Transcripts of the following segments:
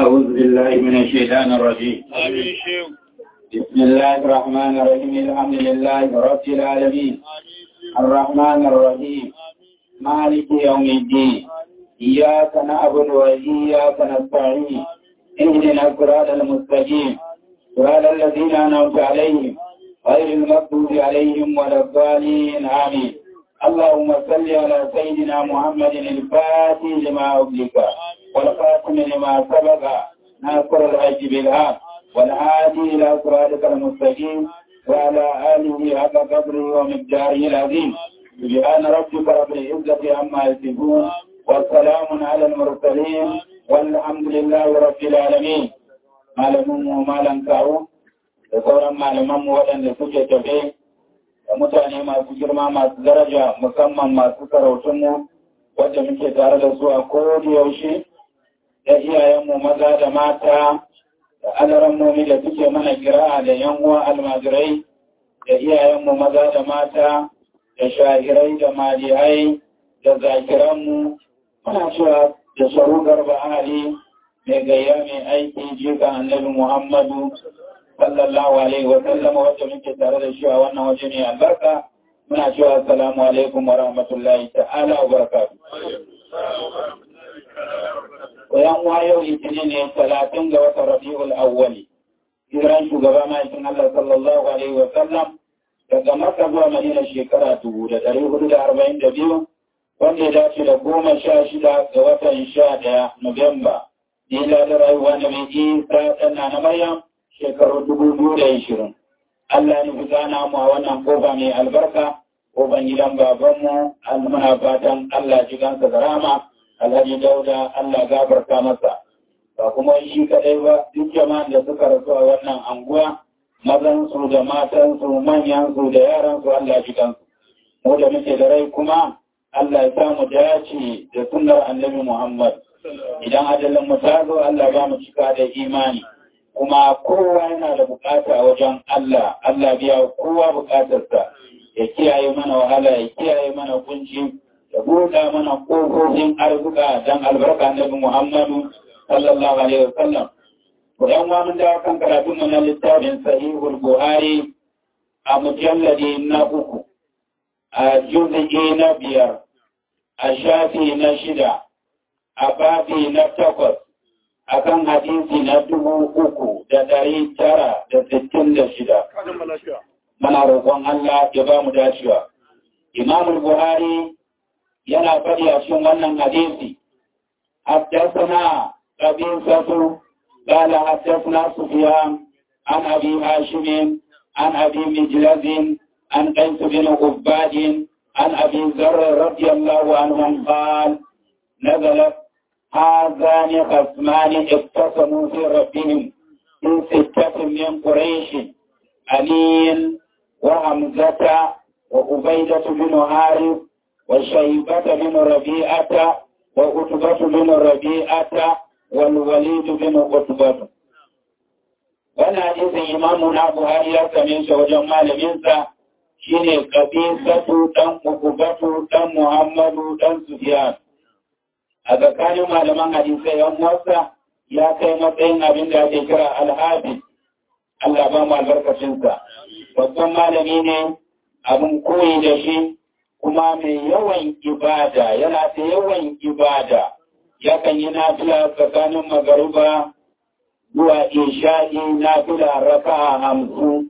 أعوذ بالله من الشيطان الرجيم آمين شيخ بسم الله الرحمن الرحيم الحمد لله رب العالمين الرحمن الرحيم مالك يوم الدين إياك نعبد وإياك نستعين اهدنا الصراط المستقيم صراط الذين أنعمت عليهم غير المغضوب عليهم ولا الضالين آمين اللهم صل على سيدنا محمد الفاتح لما أغلق والخاتم لما سبق ناصر الحج بالحق والهادي إلى صراطك المستقيم وعلى آله حق قدره ومقداره العظيم سبحان ربك رب العزة عما يصفون والسلام على المرسلين والحمد لله رب العالمين malamin mu malam kawo da sauran malaman mu waɗanda suke tafe da mutane masu girma masu daraja musamman masu sarautun mu wadda muke tare da su a yaushe da iyayenmu maza da mata da alarammomi da suke mana kira'a da yan uwa almajirai da iyayenmu maza da mata da shahirai da malihai da zakiranmu muna cewa da sharu garba ali mai gayya mai aiki jika annabi muhammadu sallallahu alaihi wa sallama wacce muke tare da shi a wannan waje ne albarka muna cewa assalamu alaikum wa rahmatullahi ta'ala wa barakatuh Koyan wayo litinin ne talatin ga watan Rabi'ul Awwali. Hijiran shugaba ma'aikin Allah sallallahu Alaihi wa sallam daga Makka zuwa Madina shekara dubu da ɗari hudu da arba'in da biyu wanda ya dace da goma sha shida ga watan sha ɗaya Nuwamba. Nila da rayuwa na mai isa ɗana na Maryam shekaru dubu biyu da ishirin. Allah ne fi gana mu a wannan kofa mai albarka, kofan gidan babanmu, muna fatan Allah ji gansa da rama. Alhaji Dauda Allah gafarta masa ba kuma shi kadai ba duk jama'an da suka rasu a wannan anguwa mazan su da matan su manyan su da yaran su Allah ji kansu mu da muke da rai kuma Allah ya samu dace da sunnar Annabi Muhammad idan ajalin mu ta zo Allah ba mu cika da imani kuma kowa yana da bukata wajen Allah Allah biya kowa bukatarsa ya kiyaye mana wahala ya kiyaye mana kunci da buɗa mana ƙofofin arzika don albarka Nabi Muhammadu sallallahu alaihi wa sallam. Kudan wa mun dawo kan karatun mu na littafin Sahihul Buhari a mujalladi na uku, a juzuki na biyar, a shafi na shida, a babi na takwas, a kan hadisi na dubu uku da ɗari tara da sittin da shida. Mana roƙon Allah ya ba mu dacewa. Imamul Buhari yana faɗi a cikin wannan hadisi حدثنا قبيصة قال حدثنا سفيان عن أبي هاشم عن أبي مجلز عن قيس بن عباد عن أبي ذر رضي الله عنهم قال نزلت هذان خصمان اقتسموا في ربهم في ستة من قريش علي وحمزة وعبيدة بن حارث وشيبة بن ربيعة وعتبة بن ربيعة والوليد بن عتبة wannan hadisin imamu na Buhari ya same shi wajen malaminsa shine kabisatu dan ukubatu dan Muhammadu dan Sufyan a tsakanin malaman hadisai yan wasa ya kai matsayin abin da ake kira alhafi Allah ba mu albarkacinsa babban malami ne abin koyi da shi kuma mai yawan ibada yana da yawan ibada yakan yi nafila tsakanin magariba zuwa isha'i nafila raka a hamsin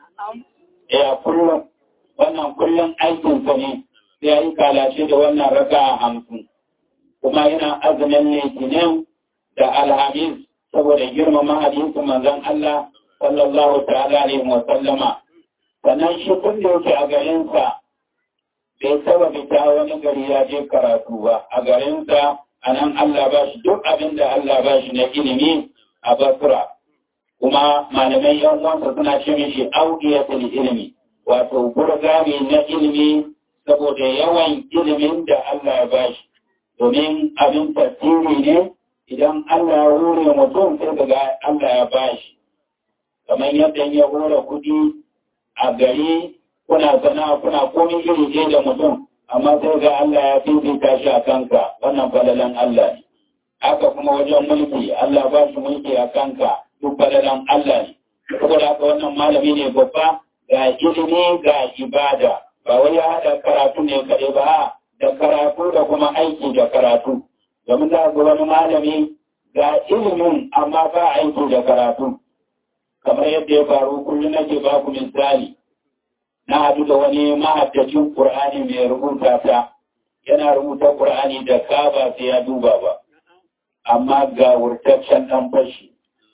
ya kullum wannan kullum aikinsa ne sai ya yi kalace da wannan raka a hamsin kuma yana azumin litinin da alhamis saboda girmama hadisin manzon Allah sallallahu ta'ala alaihi wa sallama sannan shi kun da yake a garinsa bai taba fita wani gari ya je karatu ba a garinsa a nan Allah ba shi duk abin da Allah ba shi na ilimi a basura kuma malamai yan uwansa suna ce mishi audiyatul ilimi wato burgami na ilimi saboda yawan ilimin da Allah ya ba shi domin abin tasiri ne idan Allah ya hore mutum sai daga Allah ya ba shi kamar yadda ya hore kuɗi a gari kuna sana'a kuna komai iri ɗaya da mutum amma sai ga Allah ya fifita shi a kanka wannan falalan Allah ne haka kuma kuma wajen mulki Allah ba shi mulki a kanka duk balalan Allah ne saboda haka wannan malami ne babba ga ilimi ga ibada ba wai ya haɗa karatu ne kaɗai ba da karatu da kuma aiki da karatu domin za ga wani malami ga ilimin amma ba aiki da karatu kamar yadda ya faru kullum nake ba ku misali na haɗu da wani mahaddacin Qur'ani mai rubuta ta yana rubuta Qur'ani da ka ba sai ya duba ba amma ga wurtaccen ɗan fashi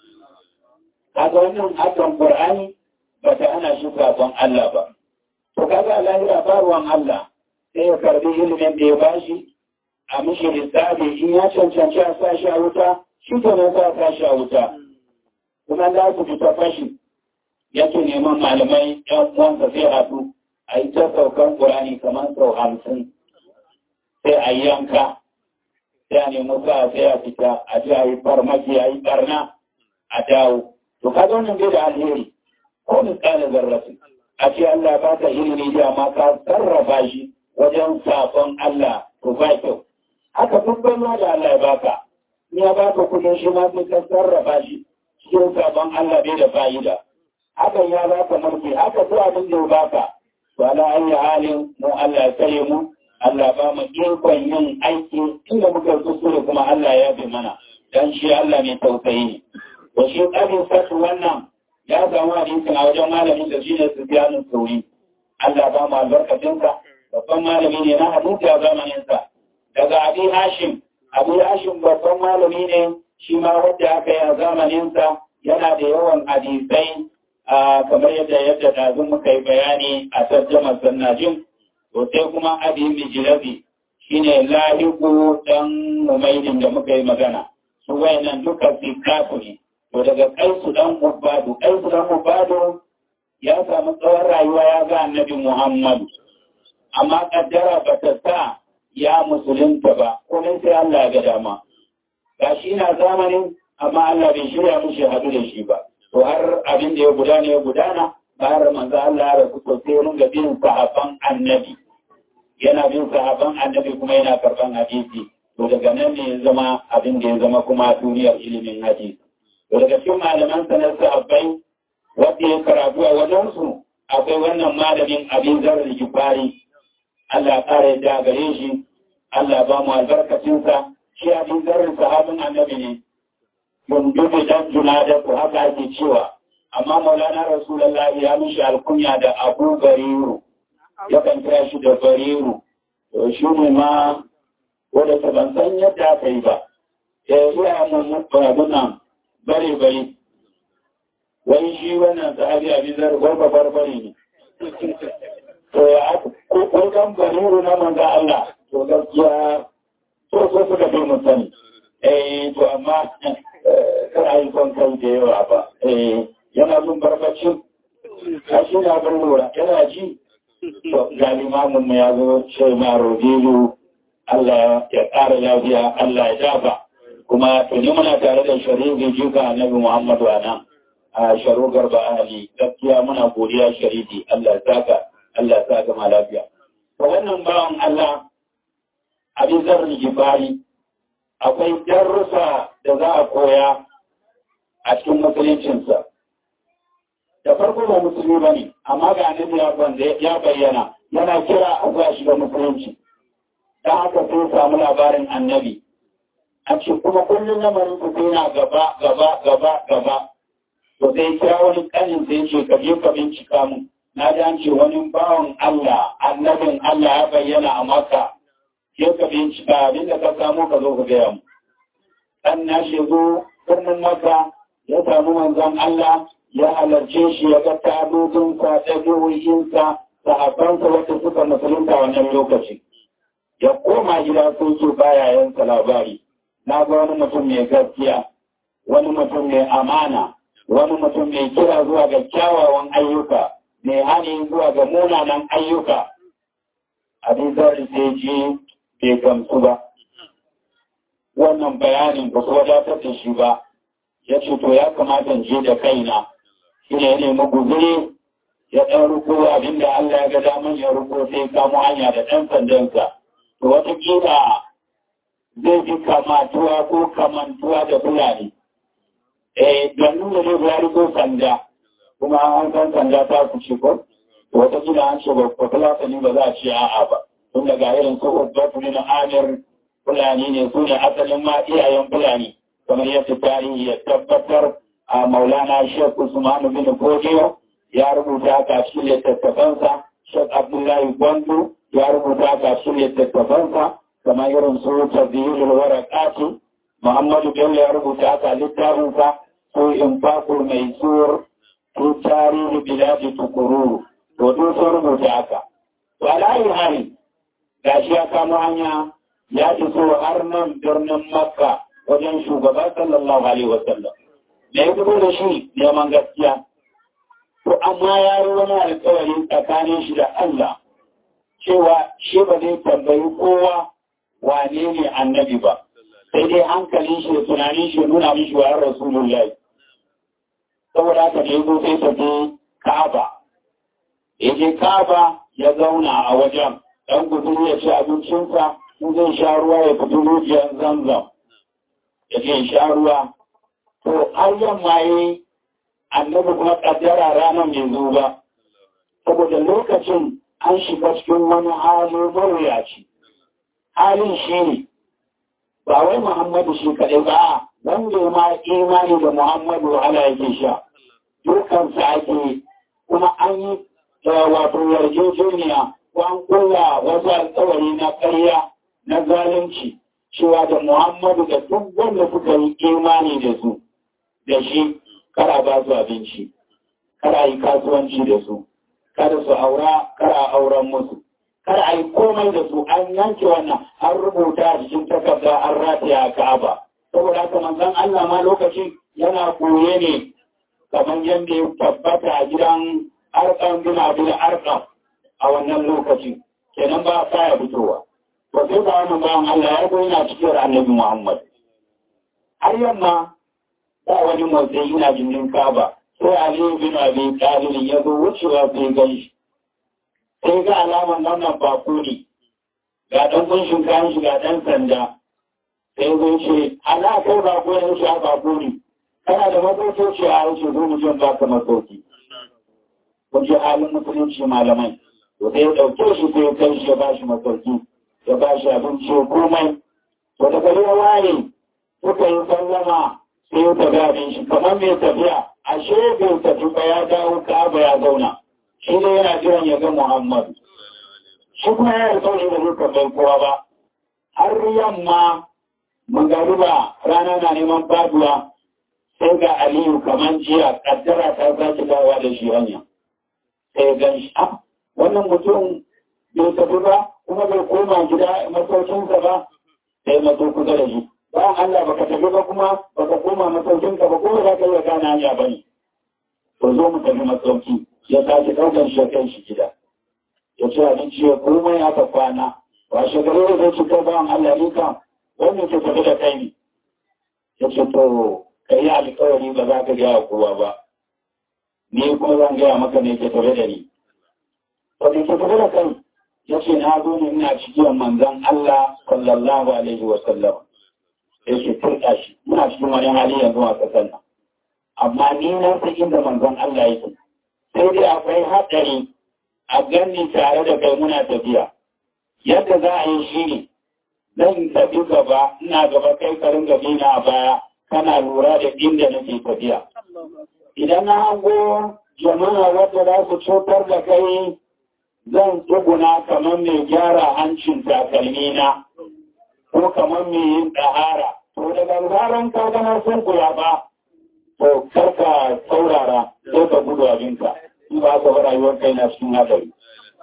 kaga wannan hakan Qur'ani ba ta ana shi sabon Allah ba to kaga lahira ba ruwan Allah sai ya karbi ilimin da ya bashi a mishi lissafi in ya cancanci a sa shi a wuta shi ke nan sa sa shi a wuta kuma za su fita fashi yake neman malamai yan uwansa sai haɗu a yi ta saukan ƙurani kamar sau hamsin sai a yanka sai a nemi sa sai a fita a ji a yi farmaki a yi ɓarna a dawo to ka zo nan bai da alheri ko misalin zarrafi a ce Allah ba ka ilimi da ma ka sarrafa shi wajen sabon Allah to ba kyau haka dubban ma da Allah ya baka ni ya baka kudin shi ma sai ka sarrafa shi cikin sabon Allah bai da fa'ida hakan ya baka mulki haka ko abin da ya baka to ala ayi halin mu Allah ya kare mu Allah ba mu ikon yin aiki inda muka kuskure kuma Allah ya bi mana dan shi Allah mai tausayi ne to shi kadin satu wannan ya samu hadisin a wajen malamin da shi ne Sufyan Sauri Allah ba mu albarkacinsa babban malami ne na hadisi a zamaninsa daga Abi Hashim Abu Hashim babban malami ne shi ma wanda aka yi a zamaninsa yana da yawan hadisai kamar yadda yadda ɗazun muka yi bayani a tarjamar sannajin to sai kuma Abi Mijlabi shine lahiku dan Umaydin da muka yi magana su wayannan duka sikatu ne to daga kaisu dan Ubadu kaisu dan Ubadu ya samu tsawon rayuwa ya ga Annabi Muhammadu amma kaddara ba ta sa ya musulunta ba kuma sai Allah ga dama ga shi na zamanin amma Allah bai shirya mushi hadu da shi ba to har abin da ya gudana ya gudana bayar manzo Allah ya rasu to sai mun ga bin sahaban annabi yana bin sahaban annabi kuma yana karban hadisi to daga nan ne ya zama abin da ya zama kuma duniyar ilimin hadisi to daga cikin malaman sanar sahabbai wanda ya karatu a wajen su akwai wannan malamin abin zarar gifari Allah ƙara yadda gare shi, Allah ba mu albarkacinsa, shi abin zarin sahabin annabi ne, dundubi dan juna da ku haka ake cewa, amma maulana Rasulallah ya mishi alkunya da abu bariru, yakan kira shi da bariru, to shi ne ma wadda ta ban san yadda aka yi ba, ya yi iya mun nan bare bare, wai shi wannan sahabi abin zarin gwarba barbare ne. to ko kan bariru na manzo Allah to gaskiya to so suka bi mu sani eh to amma kar a yi son kai da yawa ba eh yana jin barbaci a shi na bar lura yana ji to ga limamin mu ya zo ce ma rodilu Allah ya ƙara lafiya Allah ya dafa kuma tuni muna tare da sharifi jika annabi Muhammadu a nan a sharu garba ali gaskiya muna godiya sharifi Allah ya saka Allah ya gama lafiya. To wannan bawan Allah abin zarri jibari akwai darussa da za a koya a cikin musuluncinsa. Da farko ba musulmi ba ne, amma ga annabi ya wanda ya bayyana yana kira a zuwa shiga musulunci. Don haka sai samu labarin annabi. A ce kuma kullum lamarin ku sai na gaba gaba gaba gaba. To sai kira wani kanin sai ce ka je ka bincika mun. na ji an ce wani bawan Allah, annabin Allah ya bayyana a maka, ke ka bincika abin da ka samu ka zo ka gaya mu. Ɗan na shigo birnin maka ya samu manzon Allah ya halarce shi ya ga tabobinsa, ɗabi'o'insa, sahabbansa wata suka musulunta wannan lokaci. Ya koma gida sun ce baya yansa labari. Na ga wani mutum mai gaskiya, wani mutum mai amana, wani mutum mai kira zuwa ga kyawawan ayyuka. mai hani zuwa ga munanan ayyuka abin zari sai ji bai gamsu ba wannan bayanin ba su wadatar da shi ba ya ce to ya kamata je da kaina shi ne ya nemi guzuri ya ɗan ruko abin da Allah ya ga daman ya ruko sai kamo hanya da ɗan sandansa to watakila zai fi kamatuwa ko kamantuwa da fulani eh don nuna zai ya riko sanda kuma an san sanda ta kuce ko wata kila an ce ba fulatani ba za a ce a'a ba tun daga irin su ubbatu na amir fulani ne su ne asalin ma iyayen fulani kamar yadda tarihi ya tabbatar a maulana shek usmanu bin kodiyo ya rubuta ka shi littattafansa shek abdullahi gwandu ya rubuta ka shi littattafansa kamar irin su tabbiyul warakati muhammadu bello ya rubuta ka littafinsa su infaqul mai sur su tarihi biladi tukururu to duk sun rubuta haka to alayi hali gashi ya kamo hanya ya iso har nan birnin makka wajen shugaba sallallahu alaihi wasallam da ya fito da shi neman gaskiya to amma ya yi wani alkawari tsakanin shi da Allah cewa shi ba zai tambayi kowa wane ne annabi ba sai dai hankalin shi da tunanin shi nuna mishi wa rasulullahi saboda haka da ya zo sai tafi ka'aba ya je ka'aba ya zauna a wajen ɗan gudun ya ci abincinsa in zai sha ruwa ya fito rijiyar zamzam ya je sha ruwa to har yamma yi annabi kuma kaddara ranar mai zo ba saboda lokacin an shiga cikin wani hali mawuyaci halin shi ne ba wai muhammadu shi kaɗai ba wanda ya ma imani da muhammadu wahala yake sha dukansa ake kuma an yi wato yarjejeniya ko an kulla wasu alkawari na ƙarya na zalunci cewa da muhammadu da duk wanda suka yi imani da su da shi kara ba su abinci kara yi kasuwanci da su kada su aura kara auren musu kada a yi komai da su an yanke wannan an rubuta a cikin takarda an rataya a ka'aba saboda haka manzon Allah ma lokaci yana koye ne kamar yadda ya tabbata a gidan arkan bin abin arkan a wannan lokaci kenan ba sa ya fitowa ba sai ba wannan bayan Allah ya yana cikin annabi Muhammad har yamma ba wani motsi yana jinin kaba sai aliyu bin abi talib ya zo wucewa sai gan shi sai ga alaman wannan bako ne ga dan kunshin kayan shi ga dan sanda sai zo ce ala kai bako ne shi a bako ne kana da masauki a wuce zo mu jin baka masauki kun ji halin musulunci malamai to sai ya dauke shi sai ya kai shi ya ba shi masauki ya ba shi abinci komai to daga ya waye suka yi sallama sai ya tafi abin shi kamar mai tafiya ashe bai tafi ba ya dawo ka'aba ya zauna shi ne yana jiran ya ga Muhammad shi kuma ya alƙawari da zai tambayi kowa ba har yamma magariba rana na neman faduwa sai ga Aliyu kamar jiya kaddara ta sake dawowa da shi hanya sai ya gan shi ah wannan mutum bai tafi ba kuma bai koma gida masaukinsa ba sai maso kusa da shi bayan Allah baka tafi ba kuma baka koma masaukinka ba kuma za ka iya gane hanya ba ne. To zo mu tafi masauki ya sake ɗaukar shi kai shi gida. Ya ce abinci ya komai aka kwana. Ba shekaru da zai ci kai bayan Allah ne kan wannan ke tafi da kai ne. Ya ce to ka yi alkawari ba za ka gaya kowa ba. Ni kuma zan gaya maka ne ke tafi da ni. To ke tafi da kai ya ce na zo ne ina cikin manzan Allah sallallahu alaihi wa sallam. sai su turɗa shi muna cikin wani hali yanzu a ƙasar nan amma ni na san inda manzon Allah yake sai dai akwai haɗari a ganni tare da kai muna tafiya yadda za a yi shi ne zan tafi gaba ina gaba kai karin gabi na a baya kana lura da inda nake tafiya idan na hango jama'a wadda za su cutar da kai zan tsuguna kamar mai gyara hancin takalmi na ko kamar mai yin ɗahara. To daga zaran ka gana sun kula ba, to karka saurara sai ka gudu abinka, in ba ka bar rayuwar kai na cikin hadari.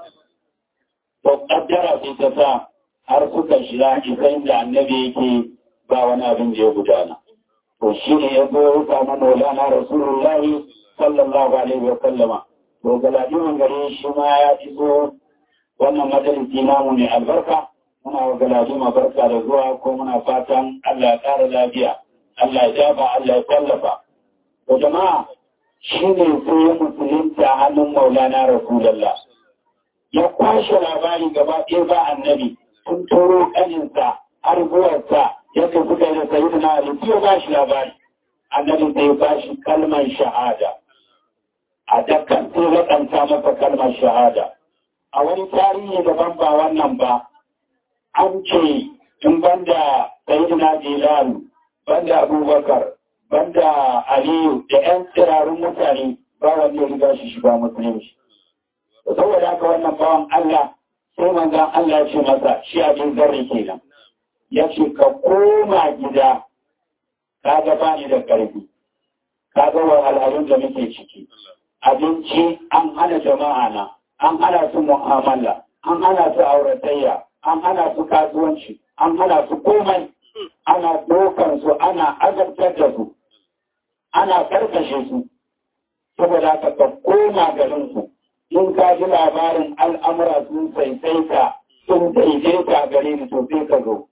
To ƙaddara sai ta sa har suka shiga isa inda annabi yake ba wani abin da ya gudana. To shi ne ya zo ya samu Maulana Rasulullahi sallallahu alaihi wa sallama. To galadimin gari shi ma ya iso wannan majalisi namu ne albarka. muna wa galadima barka da zuwa ko muna fatan Allah ya ƙara lafiya, Allah ya jaba, Allah ya tallafa. To jama'a shi ne sai ya musulunta hannun maulana Rasulallah. Ya kwashe labari gaba ɗaya ba annabi sun turo ƙaninsa har zuwarsa yadda suka yi da sayi na Ali ya ba shi labari annabi sai ba shi kalmar shahada a dakkan sai laƙanta masa kalmar shahada a wani tarihi daban ba wannan ba an ce in banda sayyidina Bilal banda Abubakar banda Aliyu da ƴan tsirarun mutane ba wanda ya riga shi shiga musulunci saboda haka wannan bawan Allah sai manzon Allah ya ce masa shi abin zarri kenan ya ce ka koma gida ka ga bani da ƙarfi ka ga wahalhalun da muke ciki abinci an hana jama'a na an hana su mu'amala an hana su auratayya an hana su kasuwanci an hana su komai ana dokan su ana azabtar da su ana karkashe su saboda ka ka koma garin su in ka ji labarin al'amura sun saisaita sun daidaita gare ni to sai ka zo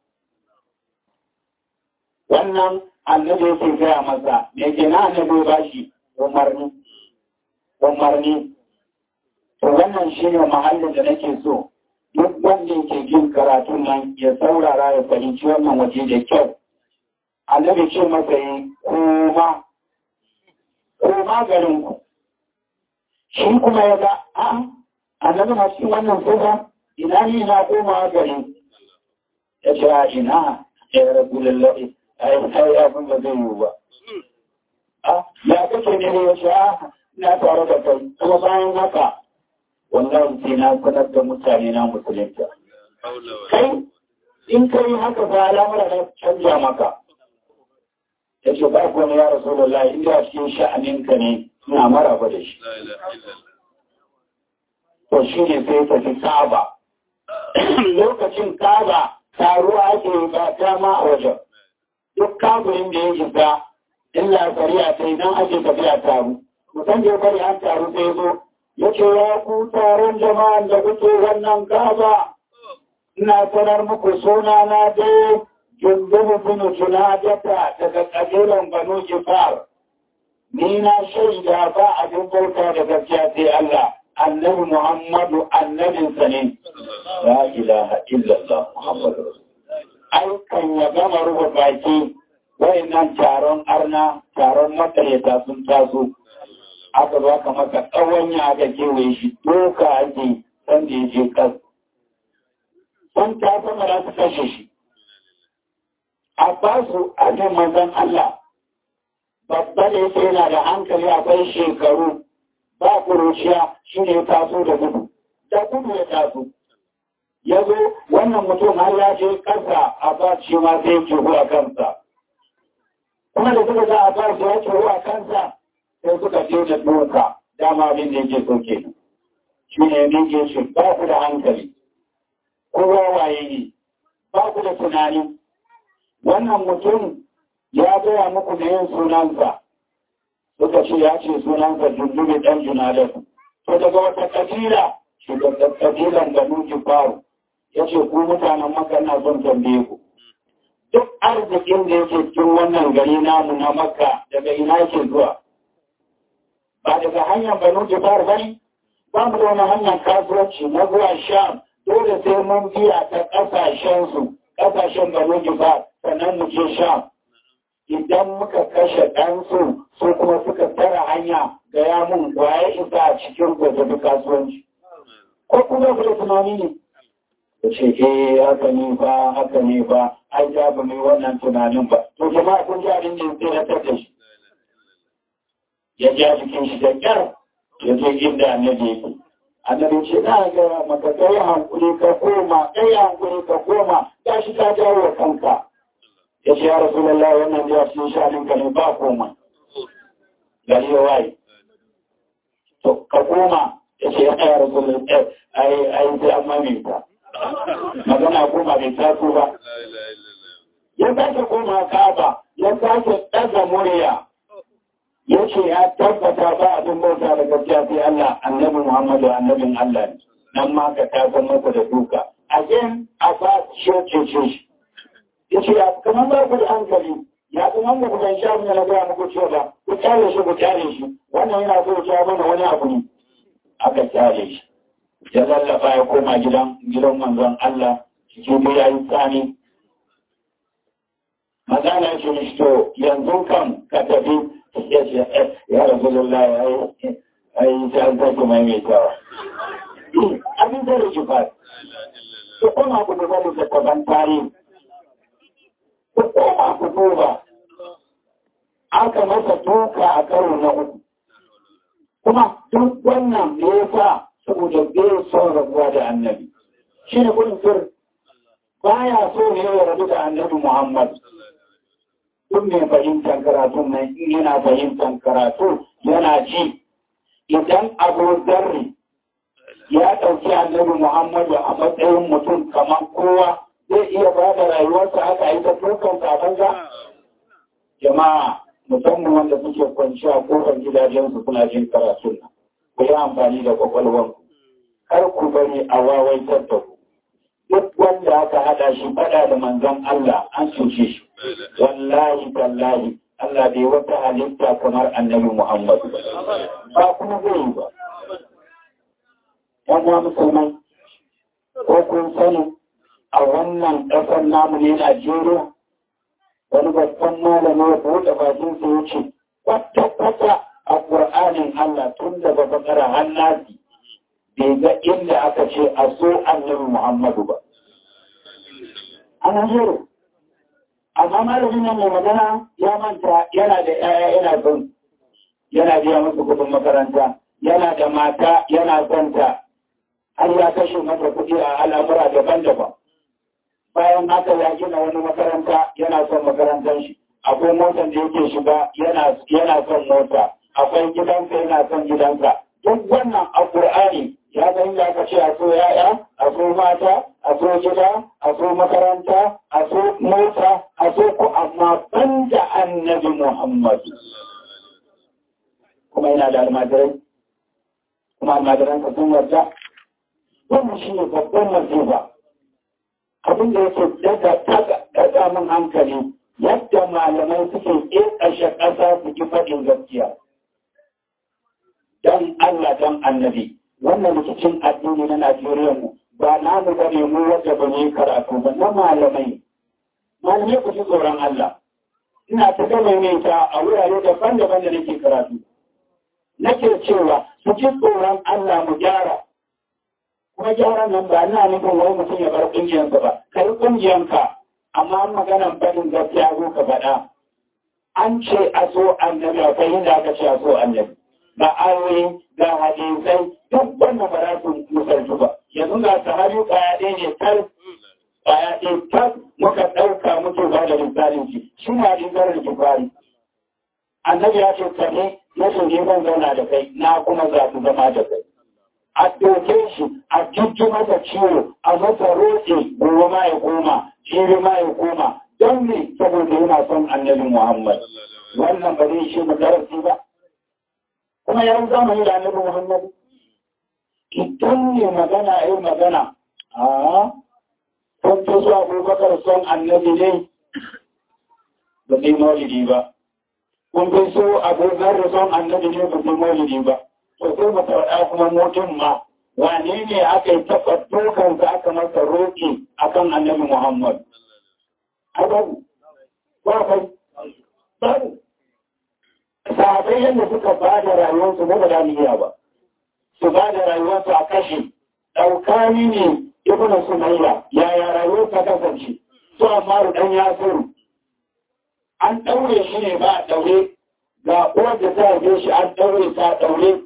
wannan annabi yake gaya masa me ke na annabi ba shi umarni umarni to wannan shine mahallin da nake so duk wanda yake jin karatun nan ya saurara ya fahimci wannan waje da kyau annabi ce masa yi koma koma garin ku shi kuma ya ga a annabi na cikin wannan tsofa ina ne na koma garin ya ce a ina ya rabu lallaɓe ai ai abin da zai yiwu ba a ya kake ne ya ce a na tare da kai kuma bayan haka wannan sai na sanar da mutane na musulunta kai in kai haka ba al'amura na canja maka ya ce ba ku wani ya rasu da lai inda cikin sha'aninka ne suna maraba da shi to shi ne sai tafi kaba lokacin kaba taruwa ake ba ta ma a wajen duk kaburin da ya isa illa shari'a ta idan ake tafiya taru mutum da ya bari an taru sai zo ya ce ya ku taron jama'an da kuke wannan kaba ina sanar muku suna na dai jundubu bin junadata daga kabilan banu jifar ni na shaida ba abin bauta da gaskiya sai Allah annabi Muhammadu annabinsa ne la ilaha illallah Muhammadu ai kan ya gama rufe baki wayannan taron arna taron makaryata sun taso aka zo aka maka tsawon ya aka kewaye shi doka ake san da ya je kas san ta sama da su kashe shi a basu a jin manzon Allah babba da yake yana da hankali akwai shekaru ba kuruciya shi ne taso da gudu da gudu ya taso ya zo wannan mutum har ya je ƙasa a ba shi ma sai jihu a kansa kuma da suka ga a ba shi ya jihu a kansa sai suka je da doka dama abin da yake so kenan shi ne ne ke shi ba ku da hankali kowa waye ne ba ku da tunani wannan mutum ya gaya muku da yin sunansa suka ce ya ce sunansa jundubi ɗan junadar to daga wata kabila shugaban kabilan da nuki faru ya ce ku mutanen maka na son tambaye ku duk arzikin da yake cikin wannan gari namu na makka daga ina yake zuwa ba daga hanyar banu jifar ba ne ba mu da wani hanyar kasuwanci na zuwa sham dole sai mun biya ta ƙasashensu ƙasashen banu jifar sannan mu je sham idan muka kashe ɗansu su kuma suka tara hanya ga yamun waye isa a cikin gwajwabi kasuwanci ko kuma ku da tunani ne ya ce eh haka ne ba haka ne ba ai ja ba mai wannan tunanin ba to jama'a kun ji abin da ya tsiratar da shi ya ja jikin shi da kyar ya je inda annabi yake annabi ce na ga maka kai hankuri ka koma kai hankuri ka koma ya shi ta jawo wa kanka ya ce ya rasu lallai wannan ya cikin shanin ka ne ba koma gari ya waye to ka koma ya ce ya rasu lallai ai ai sai an maminta magana koma bai taso ba ya sake koma kaba ya sake ɗaga murya ya ce ya tabbata ba abin bauta da gaskiya sai Allah annabi Muhammadu annabin Allah ne nan ma ka tasan masa da duka again a ba shi ce shi ya ce ya kamar ba ku da hankali ya kuma wanda ku ban sha mun na ga muku cewa ba ku kyale shi ku kyale shi wannan yana so ya mana wani abu ne aka kyale shi ya lallafa ya koma gidan gidan manzon Allah cikin da yayi tsani magana shi mishi to yanzu kan ka tafi ya ce ya rasulullah ya yi ai sai an sake maimaitawa abin da rage ba su koma ku duba littattafan tarihi ku koma ku duba aka masa tuka a karo na uku kuma duk wannan da ya sa saboda bai son rabuwa da annabi shi ne gudun sir baya so ne ya rabu da annabi muhammad duk mai fahimtar karatun nan in yana fahimtar karatu yana ji idan abu zarri ya ɗauki annabi muhammadu a matsayin mutum kamar kowa zai iya ba da rayuwarsa aka yi ta tukan banza jama'a musamman wanda suke kwanci a kofar gidajensu suna jin karatun nan ku yi amfani da kwakwalwar kar ku bari a wawaitar da ku duk wanda aka hada shi fada da manzon Allah an cuce shi wallahi tallahi Allah bai wata halitta kamar annabi Muhammad ba kuma zai yi ba yan musulmai ko kun sani a wannan ƙasar namu ne Najeriya wani babban malami ya buɗe bakin sa ya ce kwata-kwata a ƙur'anin Allah tun daga bakara hannasi bai ga inda aka ce a so annabi Muhammadu ba. Ana zero. Amma malamin nan mai magana ya manta yana da ‘ya'ya yana son yana biya musu kuɗin makaranta, yana da mata yana son ta, har ya kashe mata kuɗi a al'amura daban-daban. bayan haka ya gina wani makaranta yana son makarantar shi akwai motar da yake shiga yana son mota akwai gidansa yana son gidansa duk wannan a ƙur'ani ya san da aka ce a so yaya a so mata a so gida a so makaranta a so mota a so ku amma ban da annabi muhammadu kuma yana da almajirai kuma almajiransa sun yarda wannan shi ne babban masifa abin da yake daga daga min hankali yadda malamai suke ƙashe ƙasa su ki faɗin gaskiya. Don Allah don annabi, wannan rikicin addini na Najeriya mu ba namu ba ne mu wadda ba ne karatu ba na malamai. Malamai ku ji tsoron Allah. Ina ta gama ta a wurare daban-daban da nake karatu. Nake cewa su ji tsoron Allah mu gyara. kuma gyaran nan ba na nufin wai mutum ya bar ƙungiyarsa ba kai ƙungiyarka amma maganan faɗin gaskiya zo ka faɗa an ce a so annabi a kai inda aka ce a so annabi ga ayoyi ga hadisai duk wannan ba za su misaltu ba yanzu ga sahabi ƙwaya ɗaya ne tal ƙwaya ɗaya tal muka ɗauka muke ba da misalin shi shi ne hadisan rikifari annabi ya ce kane na shi ne zan zauna da kai na kuma zaɓi zama da kai a ɗauke shi a jujju masa ciwo a masa roƙe gobe ma ya koma jibi ma ya koma don ne saboda yana son annabi Muhammad wannan ba zai shi darasi ba kuma ya zamani da annabi Muhammad idan ne magana a yi magana a kun fi so abubakar son annabi ne ba zai maulidi ba kun fi so abubakar son annabi ne ba zai maulidi ba to sai mu faɗa kuma mutum ma wane ne aka yi taɓa dukansa aka masa roƙi akan annabi Muhammad. Babu, ba kai, babu. Sahabai yadda suka ba da rayuwarsu ba da iya ba, su ba da rayuwarsu a kashe, ɗaukani ne ibn Sumayya, yaya rayuwarsa kasance, su amma ɗan yasiru. An ɗaure shi ne ba a ɗaure, ga uwar da ta haife shi an ɗaure ta ɗaure,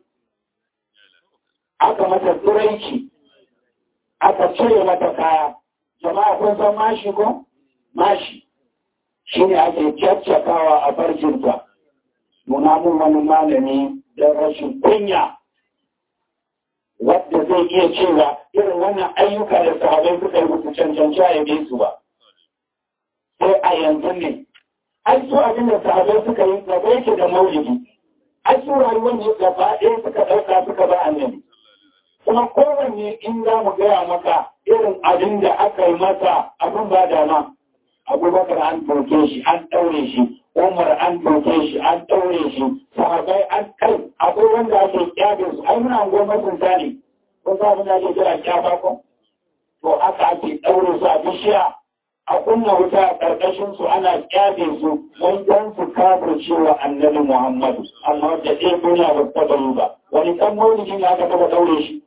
aka mata turanci aka cire mata kaya jama'a kun san mashi ko mashi shi ne ake caccakawa a farjinta nuna mun wani malami don rashin kunya wadda zai iya cewa irin wannan ayyuka da sahabai suka yi musu cancanci a yabe su ba sai a yanzu ne ai su abin da sahabai suka yi gaba yake da maulidi ai su rayuwar ne gaba ɗaya suka ɗauka suka ba annabi kuma kowanne in za mu gaya maka irin abin da aka yi masa abin ba dama abubakar an doke shi an ɗaure shi umar an doke shi an ɗaure shi sahabai an kai akwai wanda ake kyabe su ai muna goma sun sani ko sa abin da ake kira kyaba ko to aka ake ɗaure su a bishiya a kunna wuta a ƙarƙashin su ana kyabe su wai don su kafa cewa annabi Muhammadu amma da ɗaya duniya ba ta taɓa ba wani ɗan maulidi ne aka taɓa ɗaure shi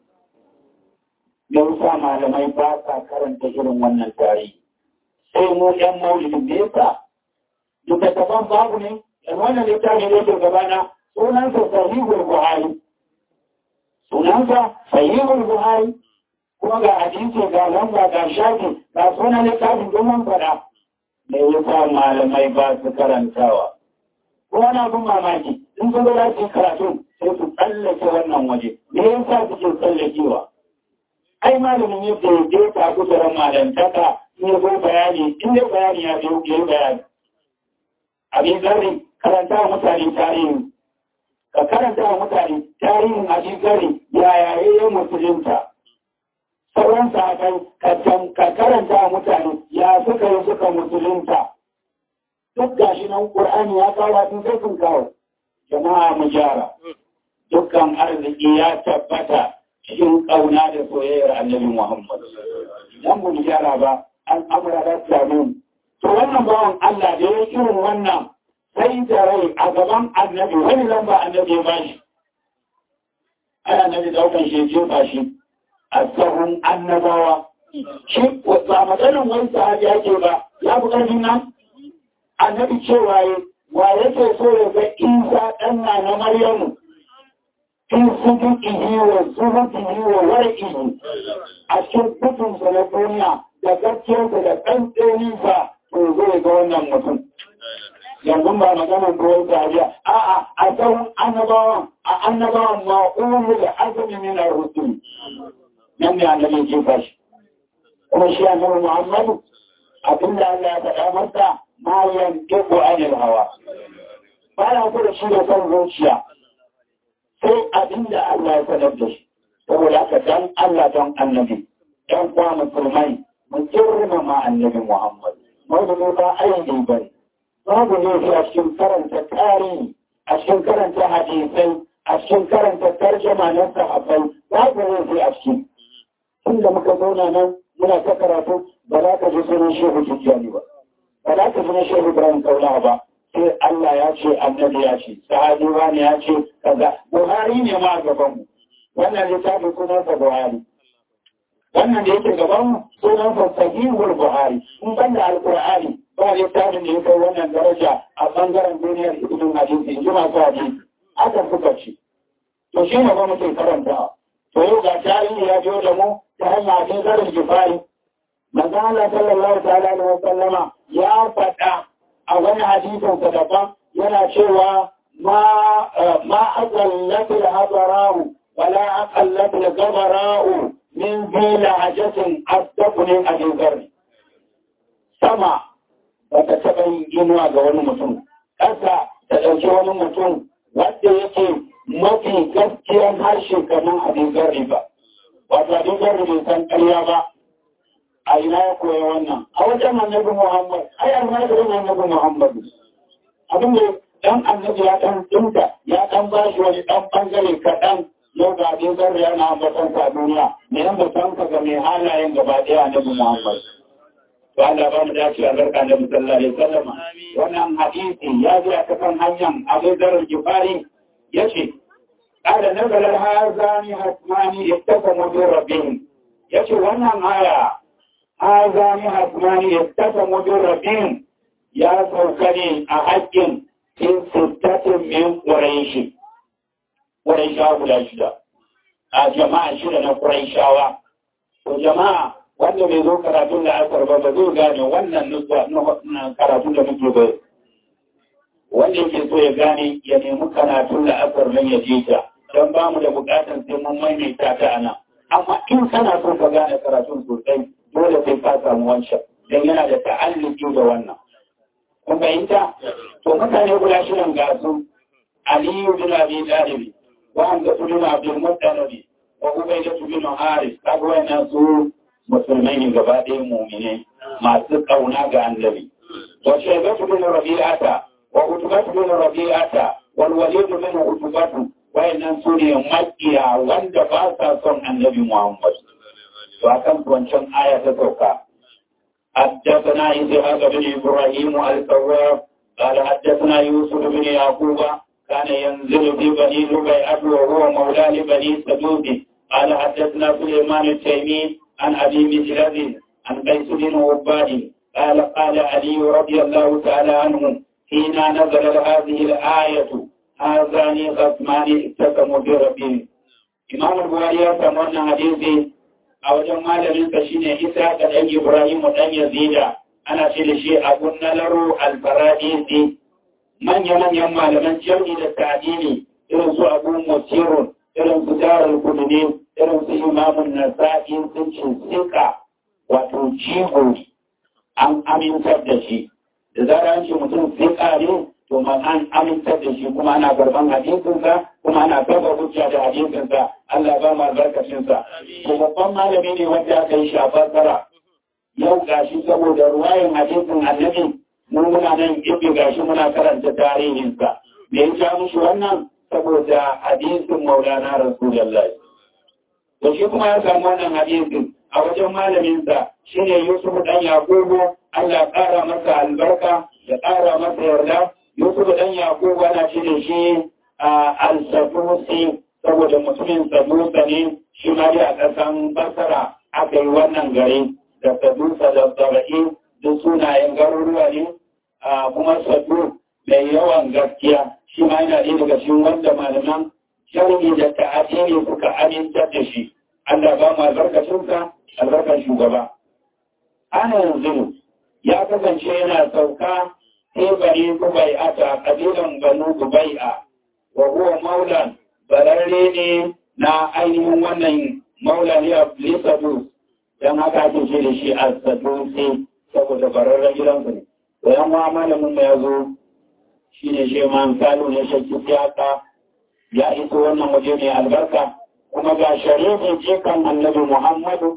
me yasa malamai ba sa karanta irin wannan tarihi sai mu ɗan maulidi me yasa littattafan babu ne da wannan littafi ne ke gabana sunansa sahihul buhari sunansa sahihul buhari kuma ga hadisi ga lamba ga shafi ga sunan littafin domin fada da ya sa malamai ba su karantawa kuma na bin mamaki in sun zo su karatu sai su tsallake wannan waje me yasa suke tsallakewa ai malamin yadda ya je ta kusuran malantaka in ya zo bayani in ya bayani ya biyo ya yi bayani abin zarri karanta wa mutane tarihi ka karanta wa mutane tarihin abin zarri yaya ya musulunta sauran sahabai ka karanta wa mutane ya suka yi suka musulunta duk gashi nan ƙur'ani ya kawo abin sai sun kawo jama'a mu gyara dukkan arziki ya tabbata cikin ƙauna da soyayyar annabi Muhammad. Idan mu gyara ba, an amura da samu. To wannan bawan Allah da ya irin wannan sai da rai a gaban annabi wani lamba annabi ya bashi. Ai annabi daukan shi jefa shi a sahun annabawa. Shi ba maganin wani sahabi yake ba, ya fi ƙarfin nan. Annabi cewa wa yake so ya ga Isa ɗan na Maryamu. in sudukihi wa zuhudihi wa war'ihi a cikin kutunsa na duniya da gaskiyarsa da ɗanɗaninsa to zai ga wannan mutum. Yanzu ba maganar ruwan dariya, a'a a tsawon annabawan, a annabawan ma'ulu da azumi min ar-rusul. Nan ne annabi ke fashi. Kuma shi annabi Muhammadu abinda Allah ya faɗa masa ma yantiqu anil hawa. Ba ya da shi da son zuciya. sai abin da Allah ya sanar da shi saboda haka dan Allah don annabi dan kwa musulmai mu girmama annabi Muhammad mawdu'i ba aiki bane babu ne shi a cikin karanta tarihi a cikin karanta hadisai a cikin karanta tarjama na sahabbai babu ne shi a cikin tunda muka zauna nan muna ta karatu ba za ka ji sunan shehu tijjani ba ba za ka ji na shehu ibrahim kaula ba sai Allah ya ce annabi ya ce sahabi wani ya ce kaza Buhari ne ma gaban mu wannan littafi sunan sa Buhari wannan da yake gaban mu sunan sa Sahihul Buhari in banda Alqur'ani ba littafin da ya kai wannan daraja a bangaren duniyar ilimin hadisi in ji masu hadisi aka suka ce to shi ne ba muke karanta to yau ga tarihi ya biyo da mu ta hanyar hadin zarin jifari manzo Allah sallallahu ta'ala alaihi wa sallama ya faɗa a wani hadisin sa daban yana cewa ma ma aqallatu al-hadara'u wala aqallatu al-gabara'u min zila hajatin asdaqu abin zarri sama ba ta taɓa yin inuwa ga wani mutum ƙasa ta ɗauki wani mutum wanda yake mafi gaskiyan harshe kamar abin zarri ba wato abin zarri bai san ƙarya ba a ina ya koya wannan a wajen annabi Muhammad ai almajirin annabi Muhammad abin da dan annabi ya dan dinka ya dan ba shi wani dan bangare kaɗan yau ga abin zarri yana ambatan sa duniya me yan batan ka ga mai halayen gaba ɗaya annabi Muhammad to Allah ba mu dace a zarka da sallallahu alaihi wasallam wannan hadisi ya zo a kan hanyar Abu Dharr Gifari yace قال نزل هذان حتمان اتقوا من ربهم yace wannan aya azami hasmani yattasamu bin rabbin ya sauka ne a haƙƙin in sittatin min ƙuraishi ƙuraishawa guda shida a jama'a shida na ƙuraishawa to jama'a wanda bai zo karatun da asar ba ba zai gane wannan nutsuwa na karatun da muke bai wanda yake so ya gane ya nemi karatun da asar nan ya je ta don ba mu da buƙatar sai mun maimaita ta ana amma in kana so ka gane karatun sosai dole sai ka samu wancan don yana da ta'alliki da wannan. Kun fahimta? To mutane guda shirin ga su Aliyu bin Abi Talib wa Hamza bin Abdul Muttalib wa Ubayda bin Haris kaga wannan su musulmai ne gaba ɗaya mu'mine masu kauna ga annabi. Wa Shaybatu bin Rabi'ata wa Utbatu bin Rabi'ata wal Walid bin Utbatu wayannan su ne makiya wanda ba sa son annabi Muhammad. to a kan wancan aya ta sauka حدثنا إسحاق بن إبراهيم الكواب قال حدثنا يوسف بن يعقوب كان ينزل في بني ربيعة وهو مولى لبني سدود قال حدثنا سليمان التيمي عن أبي مسلم عن قيس بن عباد قال قال علي رضي الله تعالى عنه حين نزل هذه الآية هذان خصمان اقتسموا بربهم إمام البخاري يسمى حديثي a wajen malaminsa shi ne isa ga ɗan ibrahimu ɗan yazida ana ce da shi abun nalaro alfaradisi manya-manyan malaman jami da ta'adini irin su abu musirun irin su jarar kudune irin su imamun nasa'i sun ce sika wato jigo an amintar da shi da zara an ce mutum sika ne to man an amintar da shi kuma ana karban hadisinsa kuma ana kafa hujja da hadisinsa Allah ba mu albarkacinsa to babban malami ne wanda aka yi shafar tsara yau gashi saboda ruwayin hadisin annabi mu muna nan ibi gashi muna karanta tarihinsa me ya ja mushi wannan saboda hadisin maulana rasulullah to shi kuma ya samu wannan hadisin a wajen malaminsa shine Yusuf dan Yakubu Allah ƙara masa albarka ya ƙara masa yarda Yusuf dan Yakubu ana ce da shi al-Sadusi saboda mutumin Sadusa ne shi ma dai a ƙasan Basra aka yi wannan gari da Sadusa da Saba'i duk sunayen garuruwa ne kuma Sadu mai yawan gaskiya shi ma yana ɗaya daga cikin wanda malaman sharhi da ta'adini suka amintar da shi Allah ba mu albarkacinsa albarkar shugaba ana yanzu ya kasance yana sauka sai bari Dubai'a ta kabilan Banu Dubai'a wa huwa maulan bararre ne na ainihin wannan maula ne a Lisadu don haka ake ce da shi a Sadusi saboda bararren gidansu ne. Bayan wa malamin ya zo shi ne shi man salu ne shakki siyasa ya iso wannan waje mai albarka kuma ga sharifin jikan annabi Muhammadu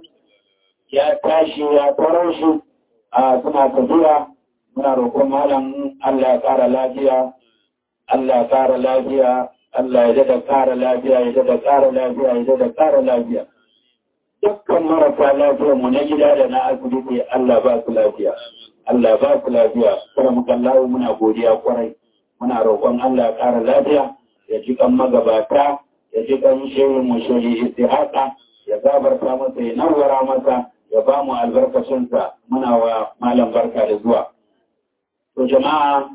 ya tashi ya taro shi a suna tafiya muna roƙon malam Allah ya ƙara lafiya Allah ya ƙara lafiya Allah ya dada ƙara lafiya ya dada ƙara lafiya ya dada ƙara lafiya dukkan marasa lafiya mu na gida da na asibiti Allah ba su lafiya Allah ba su lafiya kuma muka lawo muna godiya kwarai muna roƙon Allah ya ƙara lafiya ya ji kan magabata ya ji kan shehu mu shehu istihaka ya gabarta masa ya nawara masa ya ba mu albarkacinsa muna wa malam barka da zuwa to jama'a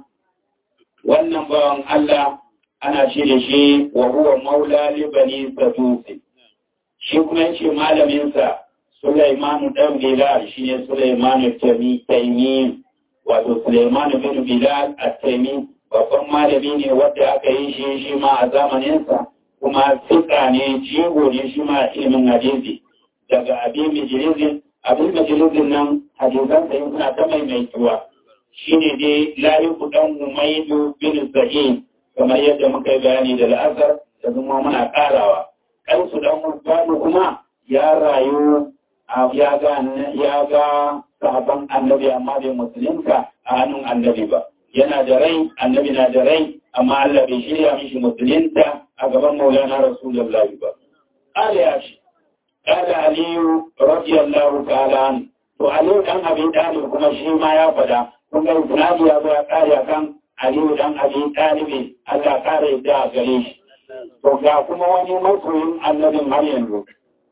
wannan bawan Allah ana ce da shi wa huwa maula li bani sadusi shi kuma yace malamin sa Sulaiman dan Bilal shine Sulaiman Tami Taymi wato Sulaiman bin Bilal at-Taymi babban malami ne wanda aka yi shi shi ma a zamanin sa kuma fika ne jigo ne shi ma ilimin hadisi daga abin majalizin abin majalizin nan hadisan sa suna ta maimaituwa shine dai layi kudan Umaidu bin Sa'id kamar yadda muka yi bayani da la'asar da kuma muna karawa kansu dan Mutane kuma ya rayu ya ga ya ga sahabban annabi amma bai musulunta a hannun annabi ba yana da rai annabi na da rai amma Allah bai shirya mishi musulunta a gaban maulana rasulullahi ba qala ya shi qala aliyu radiyallahu ta'ala an to aliyu dan abin dalil kuma shi ma ya fada kun ga isnadi ya zo ya kare kan aliyu dan abin dalibi Allah kare da gare shi to ga kuma wani masoyin annabin har yanzu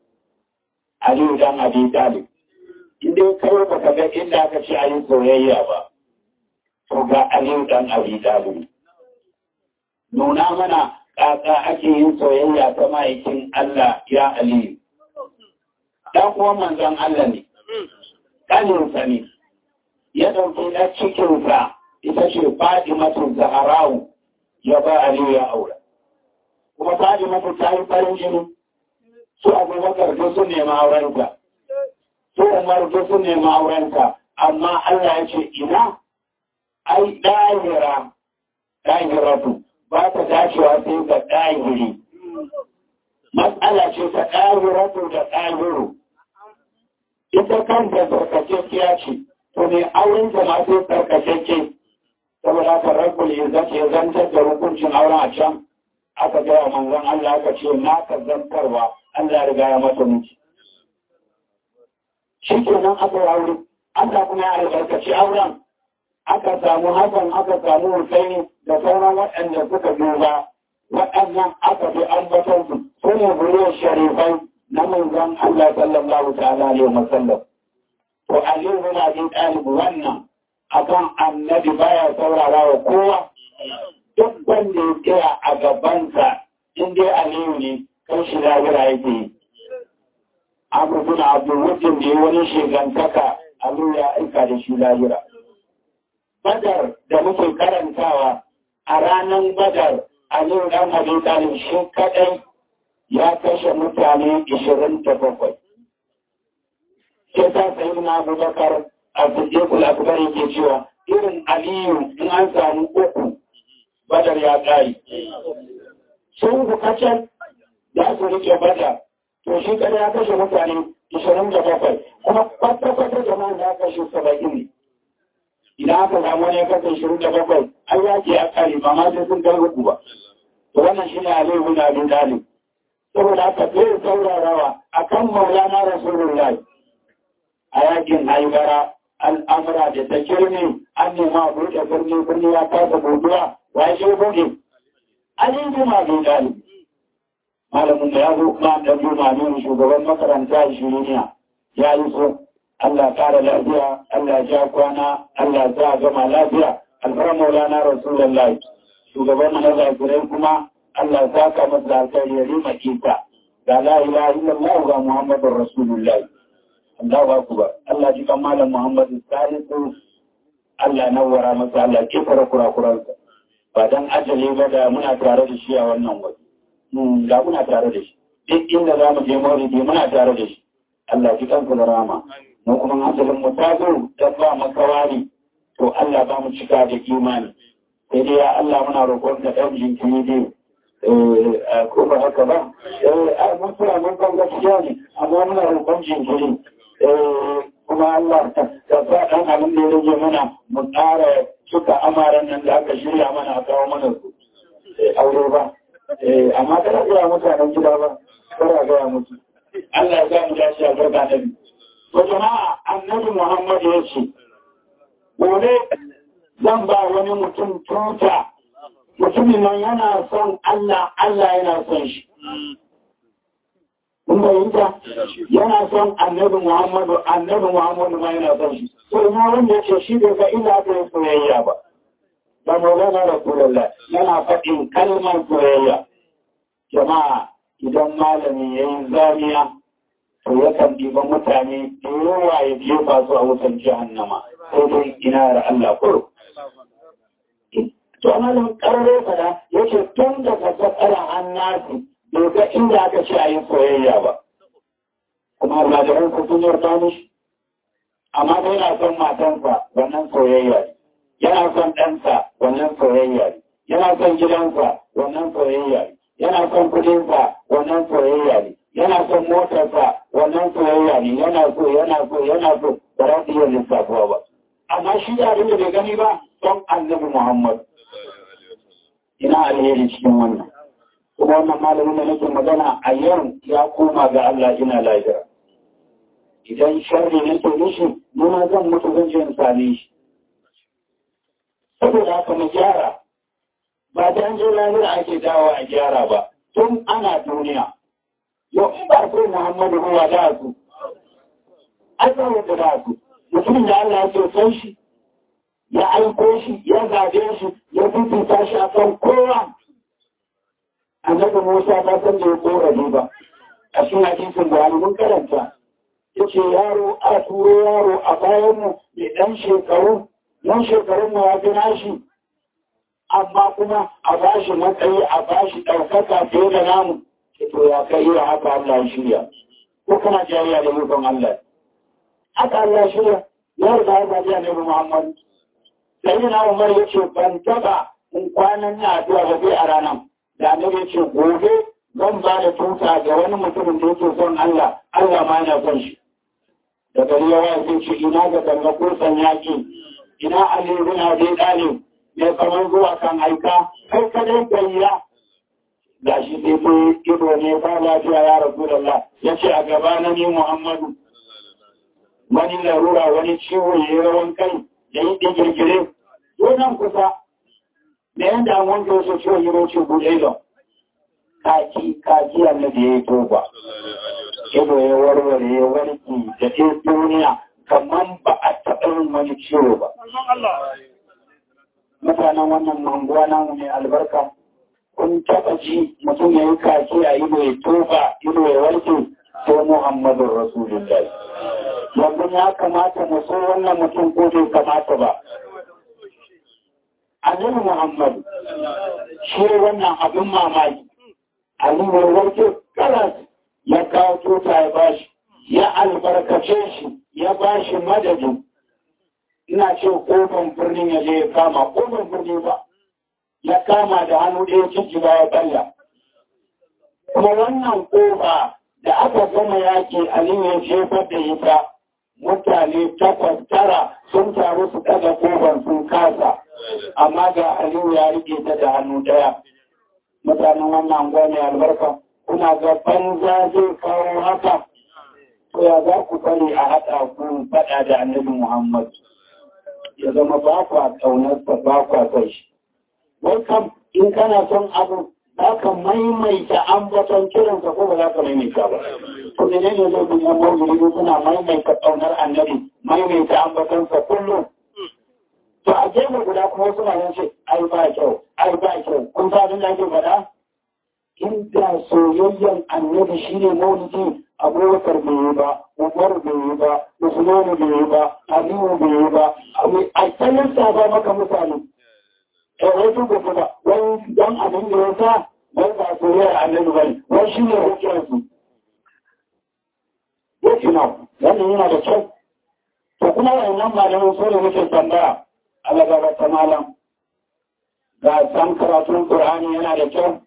aliyu dan abin dalib inda kawai baka ga inda aka ce ayi soyayya ba to ga aliyu dan abin dalib nuna mana kaka ake yin soyayya ta ma'aikin Allah ya aliyu dan kuma manzon Allah ne kaninsa ne ya ɗauki na cikinsa ita ce Fadimatu Zaharau ya ba Aliyu ya aura. Kuma Fadimatu ta yi farin jini, su Abubakar duk sun nema aurenta, su Umar duk sun nema aurenta, amma Allah ya ce ina ai ɗahira, ɗahiratu ba ta dacewa sai ga ɗahiri. Matsala ce ta ɗahiratu da ɗahiru. Ita kanta tsarkakekkiya ce, to ne auren jama'a sai tsarkakeke. saboda haka rabbul izzati ya zantar da hukuncin auren a can aka gaya manzon Allah aka ce na ka zantarwa Allah riga ya mata miki shi kenan aka yi aure Allah kuma ya albarkaci auren aka samu Hassan aka samu Hussein da sauran waɗanda suka duba waɗannan aka fi ambaton su su ne buriyar sharifai na manzon Allah sallallahu ta'ala alaihi wa sallam to Ali bin Abi Talib wannan akan annabi baya saurara wa kowa duk wanda ya tsaya a gabansa in dai Aliyu ne kan shi lahira yake yi Abu bin Abdul Wujin da ya wani shigantaka Aliyu ya aika da shi lahira Badar da muke karantawa a ranar Badar Aliyu dan Abi Talib shi kadai ya kashe mutane 27. Sai ta sayi na Abubakar a Siddiqul Akbar yake cewa irin Aliyu in an samu uku Badar ya kai. Sun bukatar da su rike Badar to shi kada ya kashe mutane 27 kuma kwata-kwata jama'a da aka kashe 70 ne. Idan aka samu wani ya kashe 27 an yaki a kare ba ma sai sun kai uku ba. To wannan shi ne Aliyu bin Abi Talib. saboda aka zai saurarawa a kan maulana rasulullah a yakin haibara al'amura da ta kirni an nema buɗe birni birni ya kasa buduwa wa ya ce buɗe an yi juma bai dali malamin da ya zo ma da juma ne shugaban makaranta shiriniya ya yi so Allah kara lafiya Allah ja kwana Allah za a gama lafiya alfara maulana rasulullah shugaban mazakirai kuma Allah za ka masa alkhairi ya rima kita ga la ilaha illallah ga muhammadur rasulullah Allahu akbar Allah ji kan malam Muhammadu Salisu Allah nawara masa Allah kifara kurakuransa ba dan ajali ba da muna tare da shi a wannan waje da muna tare da shi duk inda za mu je maulidi muna tare da shi Allah ji kansa da rama mu kuma asalin mu ta zo da ba makawari to Allah ba mu cika da imani sai dai ya Allah muna roƙon ka ɗan jinkiri dai ko ba haka ba a mutuwa mun kan gaskiya ne amma muna roƙon jinkiri kuma Allah ta sa ɗan abin da ya rage mana mu ƙara suka amaran nan da aka shirya mana a kawo mana su aure ba amma kada gaya mutanen gida ba kada gaya mutu Allah ya ga mu dace a garba nabi to jama'a annabi Muhammad ya ce gobe zan ba wani mutum tuta mutumin nan yana son Allah, Allah yana son shi. Kun bayyanta? Yana son annabi Muhammadu, annabi Muhammadu ma yana son shi. So, ina wanda ya ce shi bai ga ina aka yi soyayya ba. Ba maulana Rasulullah yana faɗin kalmar soyayya. Jama'a, idan malami ya yi zamiya, to yakan ɗiba mutane da yawa ya jefa su a wutan jahannama. Sai dai ina da Allah kuro. to amalin karare fada yake tun da ka tsakara an nasu bai ga inda aka ce a yi soyayya ba kuma almajiran ku sun yarda mishi amma dai yana son matansa wannan soyayya ne yana son ɗansa wannan soyayya ne yana son gidansa wannan soyayya ne yana son kudinsa wannan soyayya ne yana son motarsa wannan soyayya ne yana so yana so yana so ba za su iya lissafuwa ba amma shi da abin da bai gani ba don annabi muhammad ina alheri cikin wannan kuma wannan malamin da nake magana a yau ya koma ga Allah ina lahira idan sharri nake nishi nuna zan mutu zan je in same shi saboda haka mu gyara ba da an je lahira ake dawo a gyara ba tun ana duniya yau in ba sai Muhammadu ruwa da su an da da su mutumin da Allah ya ce san shi ya aiko shi ya zabe shi ya fifita shi a kan kowa annabi Musa ta san da ya kora ba a cikin hadisin da mun karanta yace yaro a turo yaro a bayan mu mai dan shekaru nan shekarun mu ya fi nashi amma kuma a bashi matsayi a bashi ɗaukaka fiye da namu to ya kai yi haka Allah ya shirya ko kana jariya da mulkin Allah haka Allah ya shirya ya riga ya zaɓi annabi Muhammad sai na umar ya ce ban taba in kwanan na addu'a ba zai a ranar da annabi ya ce gobe zan ba da tuta ga wani mutumin da yake son Allah Allah ma yana son shi da gari ya waya sai ce ina ga danga kursan yaƙi ina Ali bin Abi Talib ne kamar zuwa kan aika kai kadai gayya ga shi sai ko ido ne ba lafiya ya Rasulullah ya ce a gaba na ni Muhammadu wani larura wani ciwo ya yi rawan kai da yi digirgire nan kusa da yadda an wanke wasu ciwon yi roce buɗe don kaki kaki annabi ya yi toba ido ya warware ya warki da ke duniya kamar ba a taɓa yin wani ciwo ba mutanen wannan manguwa namu mai albarka kun taɓa ji mutum ya yi kaki a ido ya toba ido ya warke sai muhammadun rasulullah yanzu ya kamata mu so wannan mutum ko bai kamata ba annabi muhammad shi wannan abin mamaki aliyu warke karas ya kawo tuta ya bashi ya albarkace shi ya bashi madadin ina ce kofin birnin ya je ya kama kofin birni ba ya kama da hannu ɗaya ciki ba ya balla kuma wannan kofa da aka gama yaki aliyu ya jefar da ita mutane takwas tara sun taru su ɗaga kofar sun kasa amma ga aliyu ya rike ta da hannu ɗaya mutanen wannan gwani albarka kuna ga banza zai kawo haka to ya za ku bari a haɗa ku faɗa da annabi muhammad ya zama ba kwa ƙaunarsa ba kwa kai shi wai kam in kana son abu za ka maimaita ambaton kiransa ko ba za ka maimaita ba to ne ne zai bin yan mawuri suna maimaita ƙaunar annabi maimaita ambatonsa kullum to a gefe guda kuma suna yin ce ai ba kyau ai ba kyau kun sa abin da ake faɗa inda soyayyen annabi shine maulidi abubakar bai yi ba umar bai yi ba usmanu bai yi ba aliyu bai yi ba a tsayin saba maka mutane eh wai su gobe ba wai dan abin da ya sa wai ba soyayyar annabi bane wai shine hujjar su yake na wannan yana da kyau to kuma wannan malamin so da muke tambaya Allah gaba ta malam ga san karatun Qur'ani yana da kyau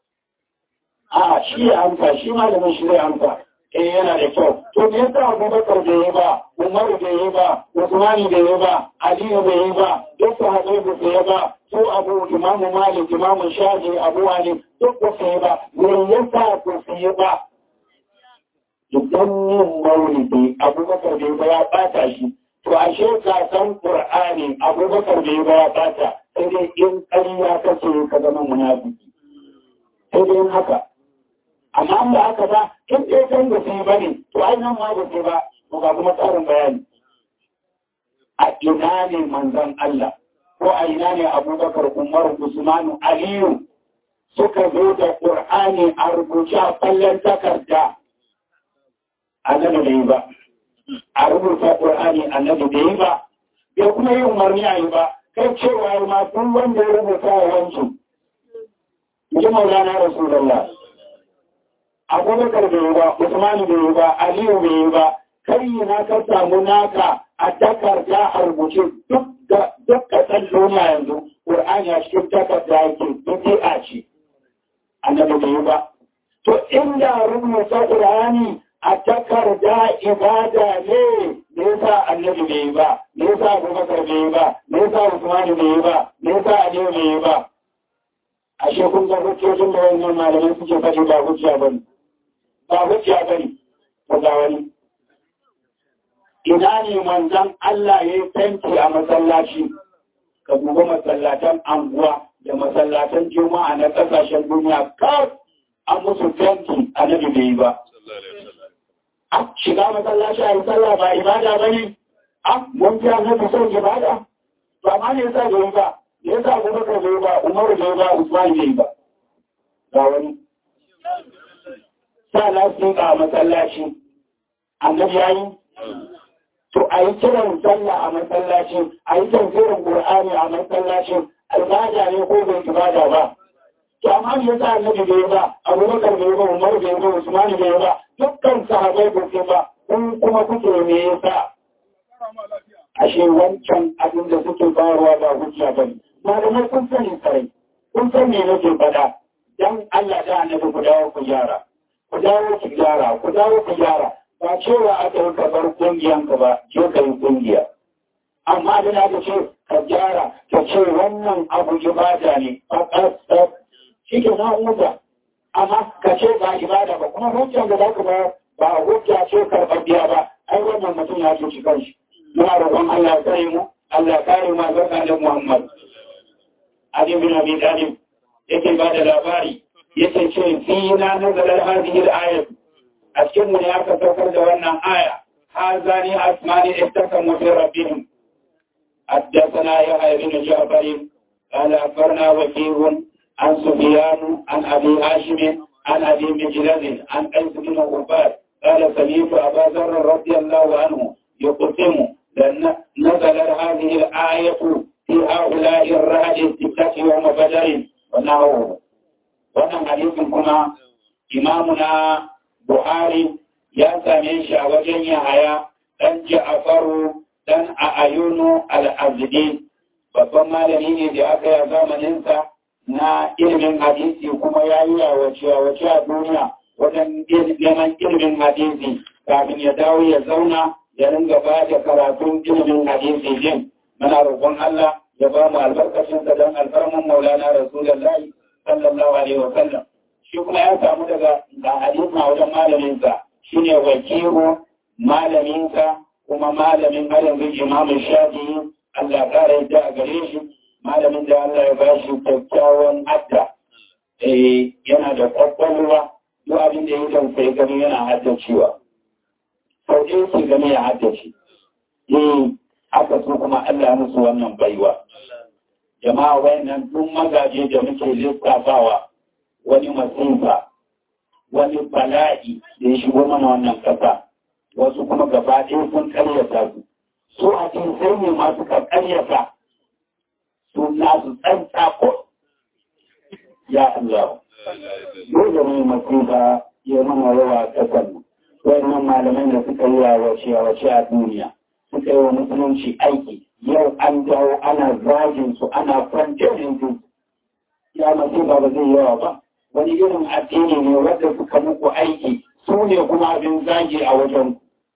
a shi ya amsa shi malamin shi zai amsa eh yana da kyau to me yasa Abubakar bai yi ba Umar bai yi ba Usman bai yi ba Ali bai yi ba duk sahabbai ba su yi ba su Abu Imam Malik Imam Shafi Abu Ali duk ba su yi ba me yasa ba su yi ba idan yin maulidi Abubakar bai ba ya bata shi to ashe ka san Qur'ani Abubakar bai ba ya bata sai dai in ƙarya kace ka zama munafiki sai dai haka amma da haka ba in ɗaya kan da su yi ba ne to ai nan ma ba su ba to ga kuma tsarin bayani a ina ne manzon Allah ko a ina ne Abubakar Umar Usman Aliyu suka zo da Qur'ani a rubuce a kallon takarda annabi bai yi ba a rubuta Qur'ani annabi bai yi ba bai kuma yi umarni a yi ba kai cewa ma duk wanda ya rubuta wa wancan ji maulana rasulullah abubakar bai yi ba usman bai yi ba aliyu bai yi ba kai na ka samu naka a takarda a rubuce duk da duk kasan duniya yanzu qur'ani a cikin takarda yake duk a ce annabi bai yi ba to inda rubuta qur'ani a takarda ibada ne me yasa annabi bai yi ba me yasa abubakar bai yi ba me yasa usman bai yi ba me yasa aliyu bai yi ba ashe kun ga hujjojin da wannan malamai suke faɗi ba hujja bane ba hujja bane ko ga wani ina ne manzon Allah ya yi fenti a masallaci ka duba masallatan anguwa da masallatan juma'a na kasashen duniya kar an musu fenti a nabi bai yi ba a shiga masallaci a yi sallah ba ibada ba ne a mun ji annabi son ibada ba ma ne yasa bai yi ba ya sa abubakar bai ba umaru bai ba usman bai ba ga wani sa lafiya a masallaci annabi ya yi to a yi kiran sallah a masallaci a yi tafsirin qur'ani a masallaci ibada ne ko bai ibada ba to amma me yasa annabi bai ba abubakar bai ba umaru bai ba usman bai ba dukkan sahabbai ba su ba kun kuma kuke me yasa ashe wancan abin da suke bayarwa ba hujja bane malamai kun sani sarai kun san me nake faɗa dan Allah da annabi ku dawo ku gyara ku dawo ku gyara ku dawo ku gyara ba cewa aka yi ka bar kungiyan ka ba je ka yi kungiya amma da na ce ka gyara ka ce wannan abu ibada ne a ƙasar shi ke na huta amma ka ce ba ibada ba kuma hujjan da za ka ba ba hujja ce karɓaɓɓiya ba ai wannan mutum ya cuci kanshi muna roƙon Allah ya kare mu Allah ya kare mu albarka da Muhammad Ali bin Abi Talib yake ba da labari yake ce fi na nazarar hadhihi al-ayat a cikin mu ne aka saukar da wannan aya hazani asmani ittakamu fi rabbihim حدثنا يحيى بن جعفر قال أخبرنا وكيع عن سفيان عن أبي هاشم عن أبي مجلد عن قيس بن عباد قال سمعت أبا ذر رضي الله عنه يقسم لأن نزلت هذه الآية في هؤلاء الرهج الستة يوم بدر ونحوه wannan hadisin kuma imamuna Buhari ya same shi a wajen Yahaya dan Ja'faru dan a ayunu al'azidi babban malami ne da aka yi zamaninsa na ilimin hadisi kuma ya yi yawace a duniya wajen neman ilimin hadisi kafin ya dawo ya zauna ya ringa ba da karatun ilimin hadisi din muna roƙon Allah ya ba mu albarkacinsa don alfarman maulana rasulullahi sallallahu alaihi wa sallam shi kuma ya samu daga da hadisi a wajen malaminsa shine wakilu malaminsa kuma malamin har yanzu imamun shafi Allah ƙara yadda a gare shi malamin da Allah ya bashi kyakkyawan adda eh yana da kwakwalwa duk abin da ya tausayi gani yana haddacewa sau ɗaya ke gani ya haddace eh haka su kuma Allah musu wannan baiwa jama'a wayannan duk magaje da muke lissafawa wani masifa wani bala'i da ya shigo mana wannan kasa wasu kuma gaba ɗaya sun karyata su su a cikin sai ne masu ka karyata su nasu tsantsa ko ya Allah dole ne masifa ya mana yawa a ƙasar nan wannan malamai da suka yi wace wace a duniya suka yi wa musulunci aiki yau an dawo ana zagin su ana kwantarin su ya masifa ba zai yawa ba wani irin addini ne wanda suka muku aiki su ne kuma abin zagi a wajen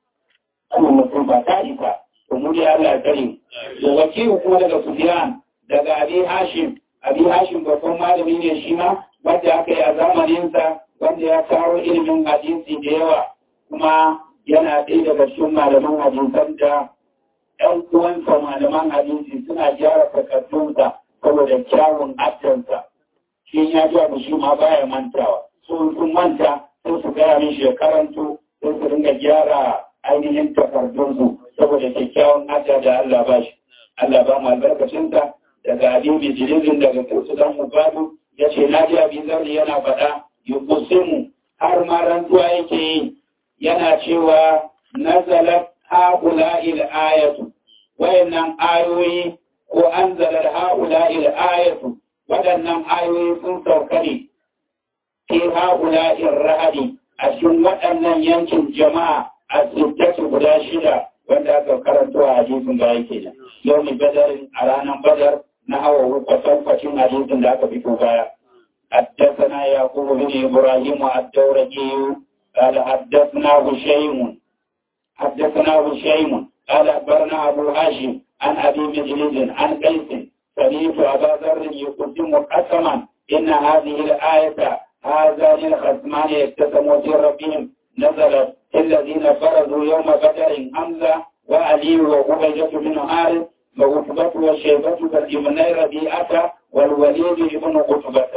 ana mutum ba ta isa to mu dai Allah kare da wakilu kuma daga Sufyan daga Abi Hashim Abi Hashim babban malami ne shi ma wanda aka yi a zamaninsa wanda ya kawo ilimin hadisi da yawa kuma yana ɗaya daga cikin malaman hadisan da ɗan uwansa malaman hadisi suna gyara takardunsa saboda kyawun addansa shi ya ji abu shi ma baya mantawa sun sun manta sai su gaya min shekarantu sai su ringa gyara ainihin takardunsu saboda kyakkyawan adda da Allah ba shi Allah ba mu albarkacinsa daga abin bijirizin daga kursu dan mubadu ya ce na ji abin zarri yana faɗa yukusimu har ma rantsuwa yake yi yana cewa nazalat haula'il ayatu wayannan ayoyi ko anzalat haula'il ayatu waɗannan ayoyi sun sauka ne fi haula'in rahadi a cikin waɗannan yankin jama'a a sittatu guda shida wanda aka karanto a hadisin da yake nan yau ne badarin a ranar badar na hawa kwatankwacin hadisin da aka fito baya حدثنا يعقوب بن إبراهيم الدورقي قال حدثنا هشيم حدثنا هشيم قال أخبرنا أبو هاشم عن أبي مجلد عن قيس سمعت أبا ذر يقدم قسما إن هذه الآية هذان الخصمان يقتسموا في ربهم نزلت الذين فرضوا يوم بدر حمزة وعلي وعبيدة بن حارث وعتبة وشيبة كالابني ربيعة والوليد بن قتبة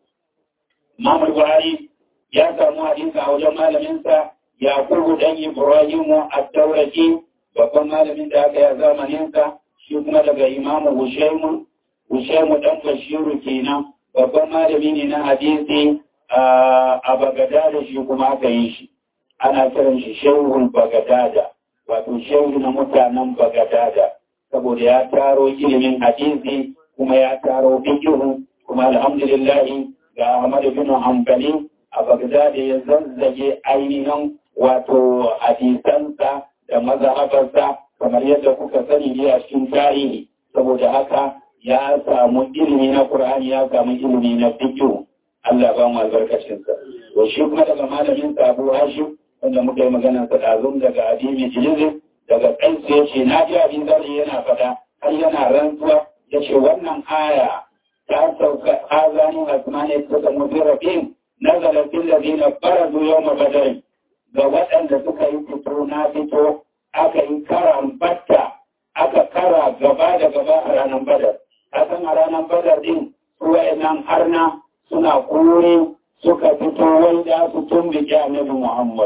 Imam Buhari ya samu hadisi a wajen malaminsa Yakubu dan Ibrahimu ad-Dawraki babban malamin da aka yi zamaninsa shi kuma daga Imam Hushaimu Hushaimu dan Bashiru kenan babban malami ne na hadisi a Bagadada shi kuma aka yi shi ana kiran shi Shehul Bagadada wato shehu na mutanen Bagadada saboda ya taro ilimin hadisi kuma ya taro fikihu kuma alhamdulillah ga Ahmad bin Hanbali a Baghdad ya zazzage ainihin wato hadisansa da mazhabarsa kamar yadda kuka sani ne a cikin tarihi saboda haka ya samu ilimi na Qur'ani ya samu ilimi na fiqh Allah ba mu albarkacin sa to shi kuma daga malamin sa Abu Hashim wanda muka yi magana sa dazun daga Adimi Jilizi daga kansa yace na ji abin zari yana fada har yana rantsuwa yace wannan aya ta sauka azani asmani ta zama birafin nazala fil ladina faradu yawma badr ga waɗanda suka yi fito na fito aka yi karan batta aka kara gaba da gaba a ranar badar kasan a ranar badar din nan harna suna kore suka fito wai da su tumbi annabi muhammad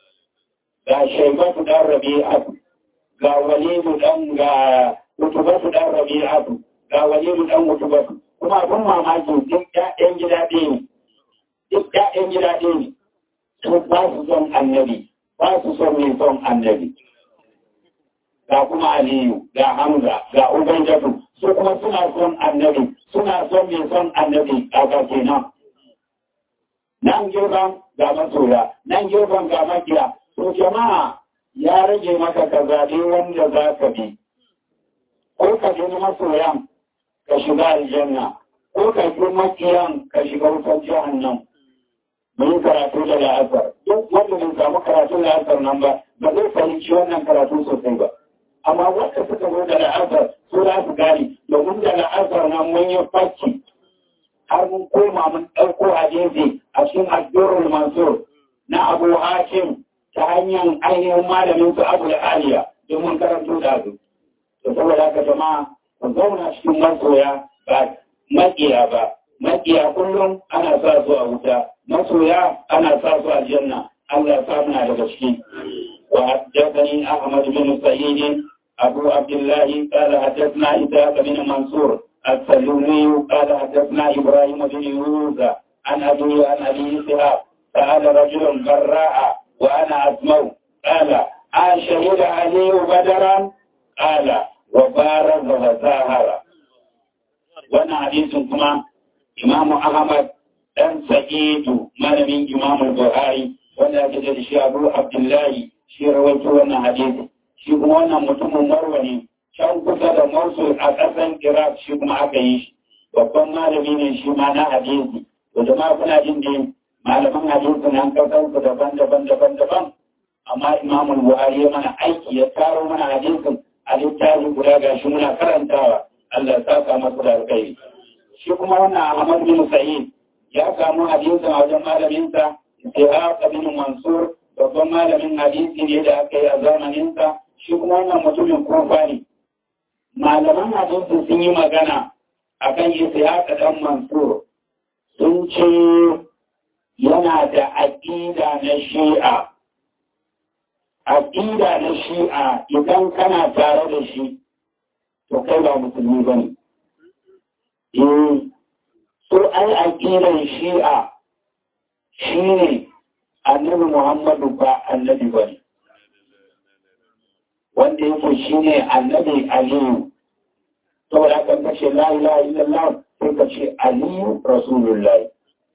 ga shaibatu dan rabi'atu ga walidu dan ga utubatu dan rabi'atu ga walidu dan utubatu kuma abin mamaki duk ƴaƴan gida ɗaya ne duk ƴaƴan gida ɗaya ne su ba su son annabi ba su son mai son annabi ga kuma aliyu ga hamza ga ubaidatu su kuma suna son annabi suna son mai son annabi a ga kenan nan gefen ga masoya nan gefen ga makiya to jama'a ya rage maka ka zaɓi wanda za ka bi ko ka bi masoyan ka shiga aljanna ko ka bi makiyan ka shiga wutar jahannam mun yi karatu da la'asar duk wanda bai samu karatun la'asar nan ba ba zai fahimci wannan karatu sosai ba amma wanda suka zo da la'asar su za su gane domin da la'asar nan mun yi fakki har mun koma mun ɗauko hadisi a cikin addu'ar mansur na abu hakim ta hanyar ainihin malamin su abu da aliya domin karanto da su to saboda haka jama'a ku zauna cikin masoya ba makiya ba makiya kullum ana sa su a wuta masoya ana sa su a janna Allah ya sa muna daga ciki wa haddathani Ahmad bin Sa'id Abu Abdullah qala haddathna Isa bin Mansur السلومي قال حدثنا إبراهيم بن يوسف عن أبي عن أبي إسحاق سأل رجل براء وأنا أسمع قال أشهد علي بدرا قال وبارز وزاهر وانا حديث كما إمام أحمد dan sa'idu malamin imam buhari wanda ake da shi abu abdullahi shi rawaito wannan hadisi shi kuma wannan mutumin marwa ne can kusa da Mosul a ƙasan Iraq shi kuma aka yi shi babban malami ne shi ma na hadisi to jama'a kuna jin da malaman hadisi nan kasan su daban-daban daban-daban amma Imam Buhari ya mana aiki ya taro mana hadisin a littafi guda gashi muna karantawa Allah ya saka masa da alkhairi shi kuma wannan Ahmad bin Sa'id ya samu hadisin a wajen malaminsa Ishaq bin Mansur babban malamin hadisi ne da aka yi a zamaninsa shi kuma wannan mutumin kofa ne malaman hadisi sun yi magana a kan Ishaq dan Mansur sun ce yana da aƙida na shi'a aƙida na shi'a idan kana tare da shi to kai ba musulmi ba ne eh so ai aƙidan shi'a shi ne annabi Muhammadu ba annabi ba ne wanda yake shi ne annabi Aliyu saboda kan kashe la ilaha illallah sai ka ce Aliyu Rasulullah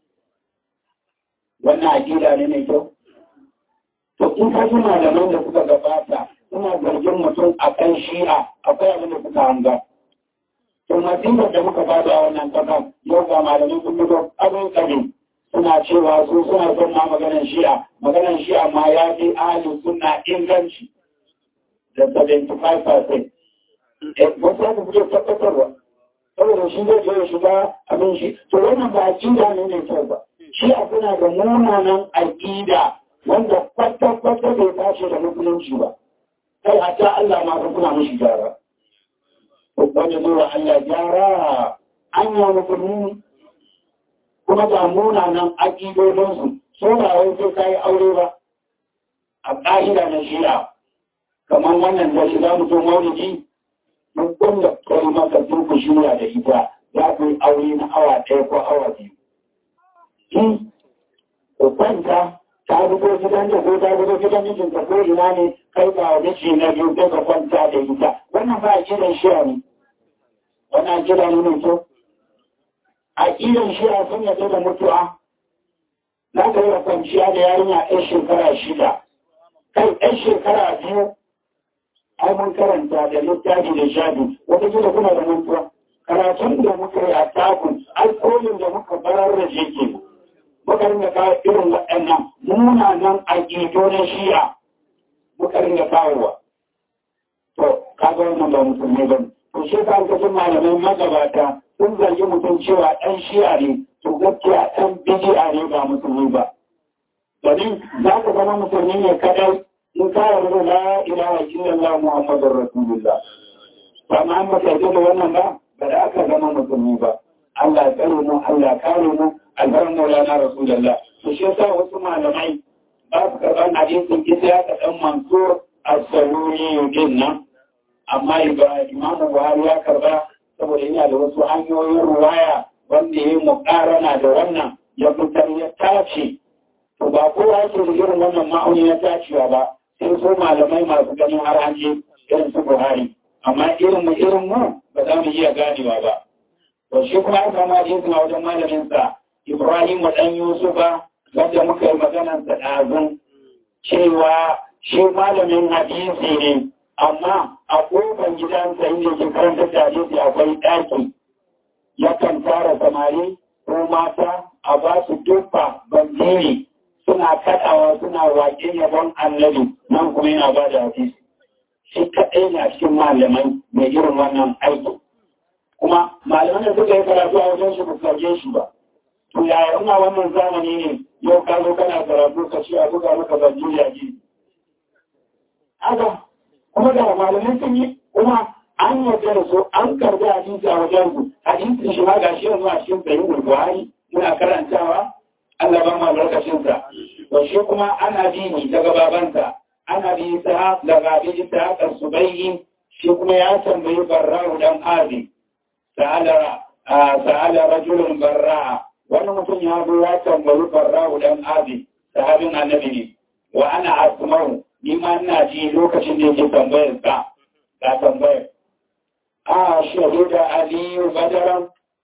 wannan aƙida ne mai kyau to in ka ji malaman da suka gabata suna zargin mutum a kan shi'a akwai abin da suka hanga to masifar da muka bada a wannan kasan yau ga malamai sun fito abin kabin suna cewa su suna son ma maganar shi'a maganar shi'a ma ya fi ahalin suna inganci da 75% wasu haka suke tabbatarwa saboda shi zai je shiga abin shi to wannan ba aƙida ne mai kyau ba shi a suna da munanan aƙida wanda kwata-kwata bai tashi da musulunci ba kai hatta Allah ma ka kuna mishi gyara wanda zuwa Allah gyara an yi musulmi kuma ga munanan aƙidodinsu saurayen sai ka yi aure ba a ƙa'ida na shi'a kamar wannan da shiga mutum maulidi duk wanda kai maka duk shirya da ita za ku yi aure na awa ɗaya ko awa biyu. Ki ku kwanta ta zubo gidan da ko ta zubo gidan mijinta ko ina ne kai ba wa miji na biyu kai ka kwanta da ita wannan ba a kiran shi'a ne. Wannan kira ne mai kyau. A kiran shi'a sun yadda da mutuwa. Na ka yi kwanciya da yarinya ɗan shekara shida. Kai ɗan shekara biyu ai mun karanta da littafi da shafi wata gida kuna da mantuwa karatun da muka yi a takun alkolin da muka barar da shi ke muka ringa kawo irin waɗannan munanan aƙido na shi'a muka ringa kawowa to kaga wannan ba musulmi ba to shi ka ga malamai magabata sun zargi mutum cewa ɗan shi'a ne to gaskiya ɗan bidi'a ne ba musulmi ba domin za ka zama musulmi ne kadai in ka yarda la ilaha illallah muhammadur rasulullah ba ma an baka yarda da wannan ba ba da aka zama musulmi ba Allah ya tsare mu Allah ya kare mu albaran maulana rasulullah to shi yasa wasu malamai ba su karɓar hadisin ita ya kaɗan mansur as-saluri din nan amma imamu buhari ya karɓa saboda yana da wasu hanyoyin ruwaya wanda ya yi muƙarana da wannan ya fitar ya tace to ba kowa yake da irin wannan ma'auni na tacewa ba sai so malamai masu ganin har an je irin su buhari amma irin mu irin mu ba za mu iya ganewa ba to shi kuma aka ma hadisin a wajen malamin sa ibrahim dan yusufa wanda muka yi maganar sa ɗazun cewa shi malamin hadisi ne amma a ƙofar gidansa inda ke karanta da hadisi akwai ɗaki yakan tara samari ko mata a ba su duffa bandiri suna kaɗawa suna waƙe yabon annabi nan kuma yana ba da hadisi shi kaɗai ne a cikin malamai mai irin wannan aiki kuma malaman da suka yi karatu a wajen shi ba sauke shi ba to yaya ina wannan zamani ne yau ka zo kana karatu ka ce a buga maka bandiri a gidi haka kuma da malamai sun yi kuma an yarda da su an karbi hadisi a wajen su hadisin shi ma ga shi yanzu a cikin sahihul buhari muna karantawa Allah ba ma lokacin sa to shi kuma ana dini daga babansa ana bi ta daga bi ta subayyi shi kuma ya tambayi barra'u dan abi sa'ala sa'ala rajulun barra'a wannan mutum ya zo ya tambayi barra'u dan abi sahabin annabi ne wa ana asma'u ni ma ina ji lokacin da yake tambayar ka ka tambayar a shahida aliyu badaran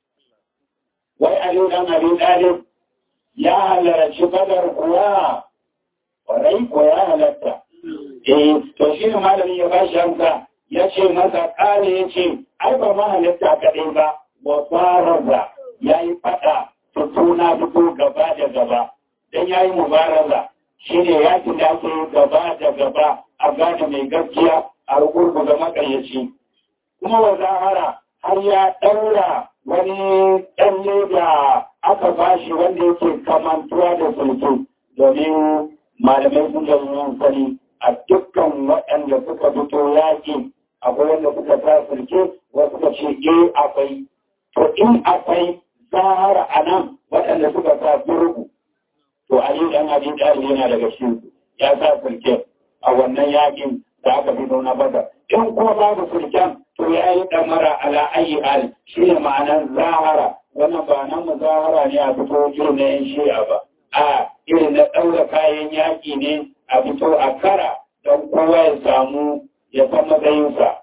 wai aliyu dan abi dalib ya halarci badar kuwa kwarai ko ya halarta eh to shi ne malamin ya bashi amsa ya ce masa kare ya ce ai ba ma halitta kaɗai ba wa faraza ya yi faɗa fito na fito gaba da gaba don ya yi mubaraza shi ne yakin da ake gaba da gaba a gane mai gaskiya a rukurku da makayyaci kuma wa zahara har ya ɗaura wani ɗalle da aka bashi wanda yake kamantuwa da sulke domin malamai sun da yin sani a dukkan waɗanda suka fito yaƙi akwai wanda suka sa sulke wasu suka ce eh akwai to in akwai zahara a nan waɗanda suka sa burgu to Ali dan Abi Talib yana daga cikin ya sa sulken a wannan yakin da aka fito na Badar in kuma babu sulken to ya yi damara ala ayi hal shine ma'anar zahara wannan ba nan muzahara ne a fito irin na yan shi'a ba a irin na ɗaura kayan yaƙi ne a fito a kara don kowa ya samu ya san matsayinsa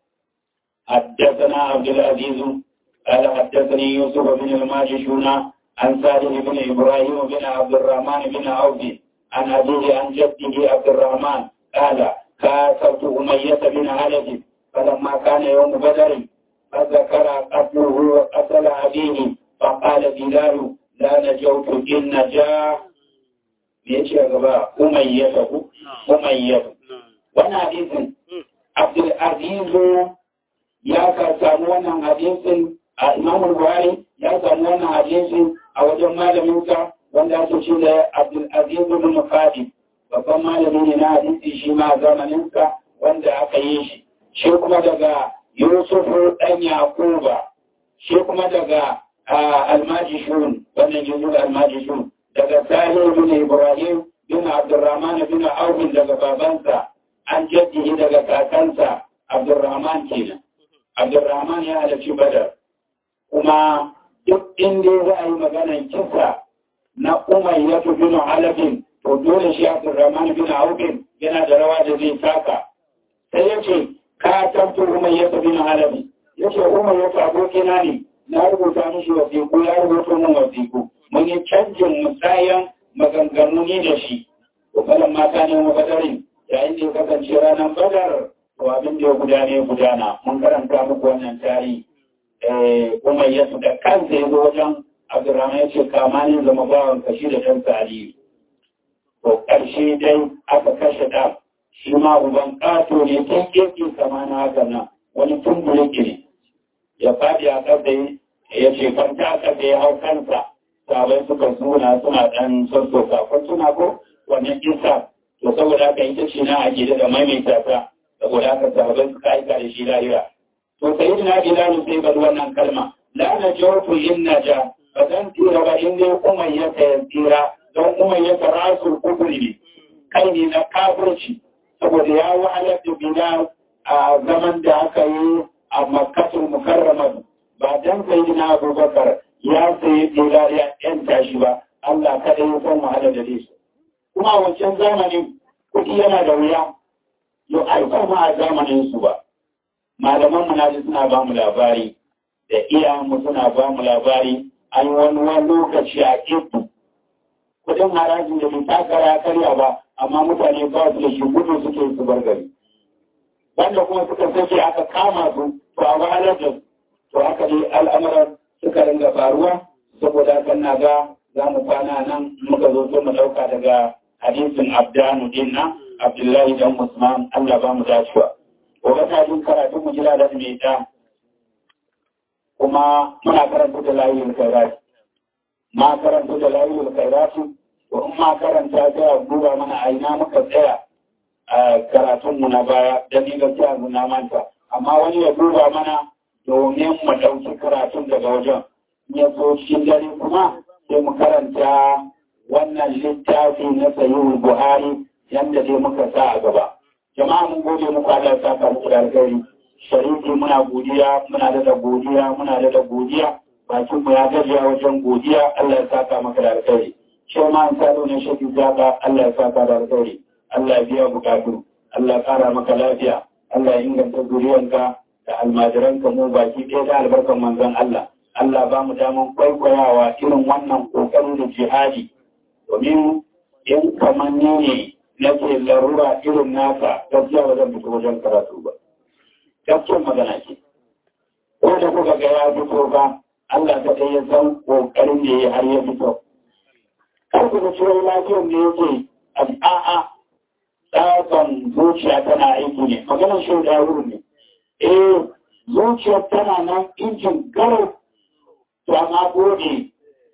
حدثنا عبد العزيز قال حدثني يوسف بن الماجشون عن سالم بن إبراهيم بن عبد الرحمن بن عوف عن أبيه عن جده عبد الرحمن قال كاسرت أمية بن علي فلما كان يوم بدر فذكر قتله وقتل أبيه فقال بلال لا نجوت إن نجا يجي أغباء أمية أمية وانا حديث عبد العزيز يا كسامو وانا حديث إمام البخاري ya samu wannan hadisi a wajen malaminsa wanda ake ce da Abdulaziz bin Fadi babban malami ne na hadisi shi ma zamaninsa wanda aka yi shi shi kuma daga Yusuf dan Yakuba shi kuma daga Almajishun wannan jinjin Almajishun daga Sahih bin Ibrahim bin Abdurrahman bin Auf daga babansa an jaddihi daga kakansa Abdurrahman kenan Abdurrahman ya halarci Badar kuma duk inda za a yi maganar kisa na umar ya fi bin halafin to dole shi abdurrahman bin aukin yana da rawa da zai taka sai ya ce ka tabto umar ya fi bin halafin ya ce umar ya fi abokina ne na rubuta mishi wasiku ya rubuta min wasiku mun yi canjin musayan maganganu ne da shi to kalan mata ne mu badarin yayin da ya kasance ranar badar to abin da ya gudana ya gudana mun karanta muku wannan tarihi umar ya da kansa ya zo wajen abdurrahman ya ce kama ne zama bawan kashi da ɗansa aliyu to ƙarshe dai aka kashe ɗan shi ma uban ƙato ne tun ƙirƙin sama na haka nan wani tumbuliki ne ya faɗi a ƙasa ya ce kwanta a ƙasa ya hau kansa sabai suka suna suna ɗan sassoka kun suna ko wannan kisa to saboda haka ita ce na ake da maimaita ta saboda haka sahabbai suka aika da shi lahira to sai na bilal sai bar wannan kalma la na jawfu inna ja ba zan tira ba in dai umayya ta tsira don umayya ta rasul kubri ne kai ne na kafirci saboda ya wahalar da bilal a zaman da aka yi a makkatul mukarrama ba dan sai na abubakar ya sayi bilal ya yanta shi ba Allah kada ya san wahalar da su kuma a wancan zamanin kuɗi yana da wuya yau aika ma a zamanin su ba malaman mu naji suna ba mu labari da iyayenmu suna ba mu labari an wani wani lokaci a ibu kudin harajin da bai takara karya ba amma mutane ba su da shi gudu suke su bar gari wanda kuma suka sake aka kama su to a wahalar da to haka dai al'amuran suka ringa faruwa saboda haka na ga za mu kwana nan muka zo so mu ɗauka daga hadisin abdanu din na abdullahi dan usman allah ba mu dacewa gobe ta jin karatu mu jira da mai ta kuma muna karanta da layin kairati ma karanta da layin kairati to in ma karanta ta a duba mana a ina muka tsaya a karatunmu na baya da ni gaskiya na manta amma wani ya duba mana domin mu ɗauki karatun daga wajen ya so cikin dare kuma sai mu karanta wannan littafi na sahihul buhari yadda dai muka sa a gaba jama'a mun gode muku Allah ya saka muku da alkhairi sharifi muna godiya muna da godiya muna da godiya bakin mu ya gajiya wajen godiya Allah ya saka maka da alkhairi shi ma an salo ne shi zaka Allah ya saka da alkhairi Allah ya biya bukatu Allah ya kara maka lafiya Allah ya inganta zuriyanka da almajiranka mu baki ɗaya da albarkan manzon Allah Allah ba mu daman kwaikwayawa irin wannan kokarin da jihadi domin in kamar ni ne nake larura irin naka gaskiya ba zan fito wajen karatu ba gaskiyar magana ce ko da kuka ga ya fito ba Allah ta ya san kokarin da ya har ya fito kar ku ga cewa lafiyar da yake a'a tsakan zuciya tana aiki ne maganar shi da wuri ne eh zuciyar tana nan injin garau to amma gode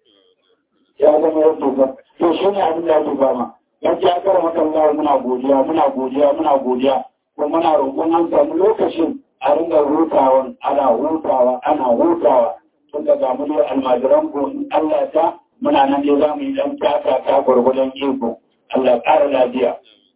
ya zama yadda ba to shi ne abin da ake fama yanzu ya kara maka Allah muna godiya muna godiya muna godiya kuma muna roƙon an samu lokacin a ringa hutawa ana hutawa ana hutawa tun daga mu dai almajiran ku Allah ta muna nan dai za mu yi dan taka ta gwargwadon iko Allah ƙara lafiya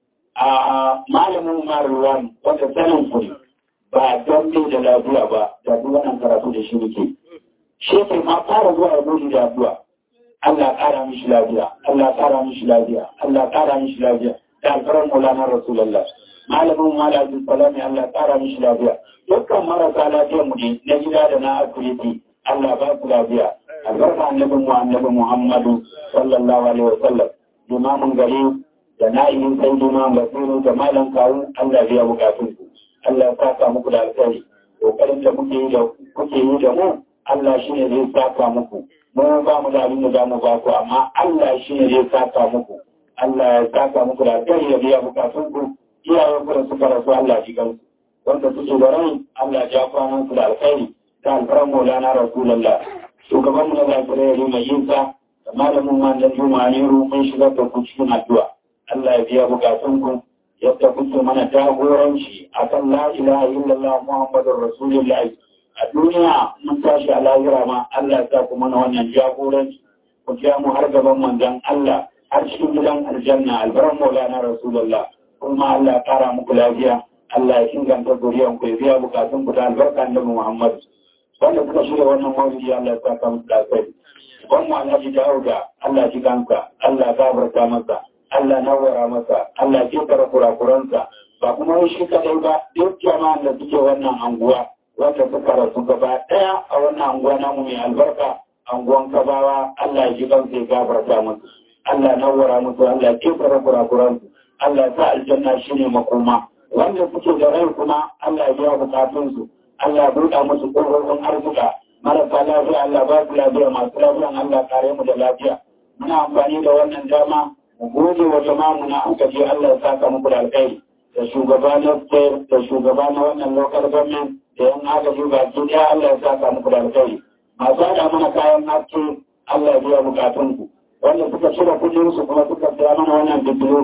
a malamin maruwan wanda sanin ku ba don bai da lafiya ba da duk wannan karatu da shi muke shi ke ma fara zuwa ya gudu da addu'a Allah ƙara mishi lafiya, Allah ƙara mishi lafiya, Allah ƙara mishi lafiya, da alfarar Maulana Rasulullah. Malamin Malamin Salami Allah ƙara mishi lafiya. Dukkan marasa lafiyar mu ne na gida da na asibiti Allah ba su lafiya. Albarka annabin mu annabi Muhammadu sallallahu alaihi wa sallam. Limamin gari da na'imin sai Imam Basiru da Malam Kawu Allah biya bukatun ku. Allah ya saka muku da alkhairi. Kokarin da muke yi da kuke yi da mu Allah shi ne zai saka muku. mu ba mu da abin da za mu ba ku amma Allah shi ne zai saka muku Allah ya saka muku da alkhairi ya biya bukatun ku iyayen ku da suka rasu Allah shi kansu wanda suke da rai Allah ya kwanan ku da alkhairi ta alfaran Maulana Rasulullah shugaban mu na lafiya ya mai yin sa da malamin man da Juma ne mun shigar da ku cikin addu'a Allah ya biya bukatun ku yadda kuke mana jagoranci akan la ilaha illallah Muhammadur Rasulullah a duniya mun tashi a lahira ma Allah ya sa ku mana wannan jagoranci ku ja mu har gaban manzon Allah har cikin gidan aljanna albaran maulana rasulullah kuma Allah ya kara muku lafiya Allah ya inganta zuriyan ku ya biya bukatun ku da albarka annabi Muhammad wanda suka shirya wannan mawlidi Allah ya saka muku da kai wannan Alhaji Dawuda Allah ji kanka Allah ya gafarta masa Allah nawara masa Allah ya kira kurakuransa ba kuma shi kadai ba duk jama'an da suke wannan anguwa wanda suka rasu gaba ɗaya a wannan anguwa namu mai albarka anguwan kabawa Allah ya ji kan sai gafarta musu Allah nawara musu Allah ya kefara kurakuran su Allah ya sa aljanna shine makoma wanda suke da rai kuma Allah ya biya bukatun su Allah ya buɗa musu ƙofofin arzika marasa lafiya Allah ba su lafiya masu lafiya Allah kare mu da lafiya muna amfani da wannan dama mu gode wa jama'a mu na an kaje Allah ya saka muku da alkhairi da shugaba na state da shugaba na wannan local government da yan agaji ba ki ɗaya Allah ya saka muku da alkhairi masu haɗa mana kayan haske Allah ya biya bukatun ku wanda suka cire kuɗin su kuma suka siya mana wannan bidiyo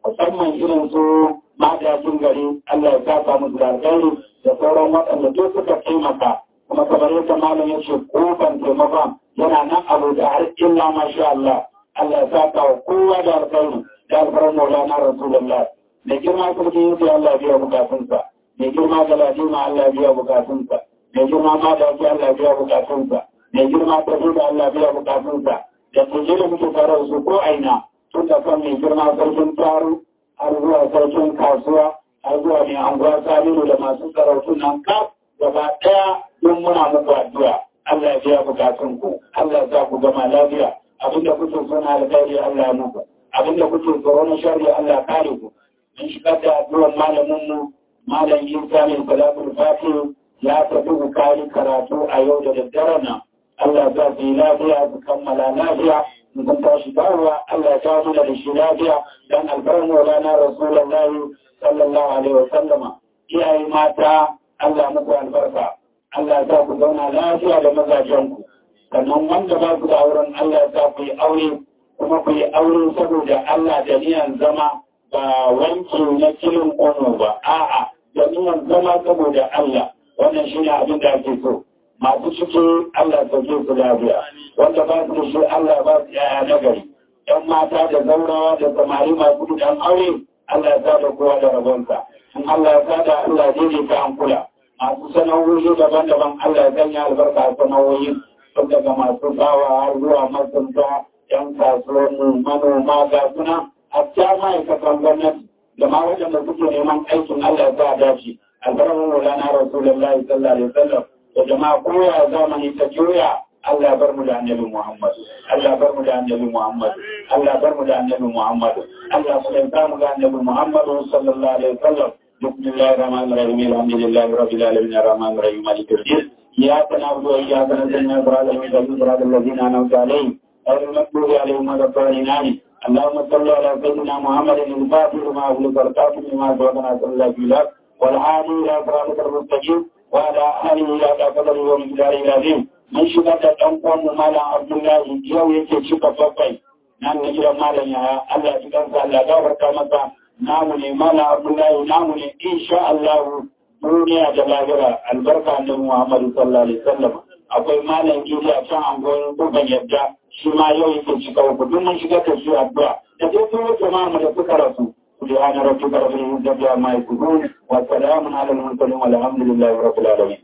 musamman irin su madajin gari Allah ya saka musu da alkhairi da sauran waɗanda duk suka taimaka kuma kamar yadda malam ya ce kofan taimakon yana nan abu da har illa masha Allah Allah ya saka wa kowa da alkhairi da alfarar maulana rasulullah da girma sarki yake Allah ya biya bukatunsa mai girma galadima Allah ya biya bukatunsa mai girma madaji Allah ya biya bukatunsa mai girma tafi da Allah ya biya bukatunsa da tuje da muke tare da su ko aina tun da kan mai girma sarkin taro har zuwa sarkin kasuwa har zuwa mai anguwa saminu da masu sarautu nan kaf gaba ɗaya don muna muku addu'a Allah ya biya bukatun ku Allah ya sa ku gama lafiya abinda kuke so na alkhairi Allah ya muku abinda kuke tsoro na sharri Allah ya kare ku mun shigar da addu'ar malamin mu malam Isa mai salatul fatih ya tafi ku kari karatu a yau da daddare nan Allah ya sa su yi lafiya su kammala lafiya mun tashi dawowa Allah ya kawo mana da shi lafiya dan alfarin maulana rasulullahi sallallahu alaihi wa sallama iyaye mata Allah muku albarka Allah ya ku zauna lafiya da mazajenku sannan wanda ba ku da auren Allah ya sa ku yi aure kuma ku yi aure saboda Allah da niyan zama ba wanki na kilin ono ba a'a da niyan zama saboda Allah wannan shine abin da ake so masu ciki Allah sauke su lafiya wanda ba su da shi Allah ba su yaya nagari ‘yan mata da zaurawa da samari masu dukan aure Allah ya sada kowa da rabonsa in Allah ya sada Allah zai ta an kula masu sana'o'i daban-daban Allah ya sanya albarka a sana'o'i tun daga masu bawa har zuwa masunta ‘yan kasuwanni manoma ga suna hatta ma'aikatan gwamnati da ma waɗanda suke neman aikin Allah ya sa dace albarkar Maulana Rasulullahi sallallahu alaihi wasallam da jama'a koya zamani ta juya Allah bar mu da annabi Muhammad Allah bar mu da annabi Muhammad Allah bar mu da annabi Muhammad Allah mu da mu ga annabi Muhammad sallallahu alaihi wasallam bismillahir rahmanir rahim alhamdulillahi rabbil alamin arrahmanir rahim malikid din iyyaka na'budu wa iyyaka nasta'in ihdinas siratal ladzina an'amta alaihim ghayril maghdubi alaihim waladdallin اللهم صل على سيدنا محمد الفاتح لما أغلق والكاتب لما سبق ناصر الله بالله والهادي إلى صراطك المستقيم وعلى آله إلى قدره ومقداره العظيم mun shiga da ɗan uwanmu malam abdullahi yau yake cika bakwai nan na gidan malam yaya Allah ya kansa Allah ya gafarta masa namu ne malam abdullahi namu ne insha Allah duniya da lahira albarka annabi Muhammad sallallahu alaihi wasallam akwai malam gidi a can angon kuban yadda shi ma yau yake cika uku duk mun shiga da shi addu'a da dai sun wuce ma mu da suka rasu سبحان ربك رب العزة عما يصفون وسلام على المرسلين والحمد لله رب العالمين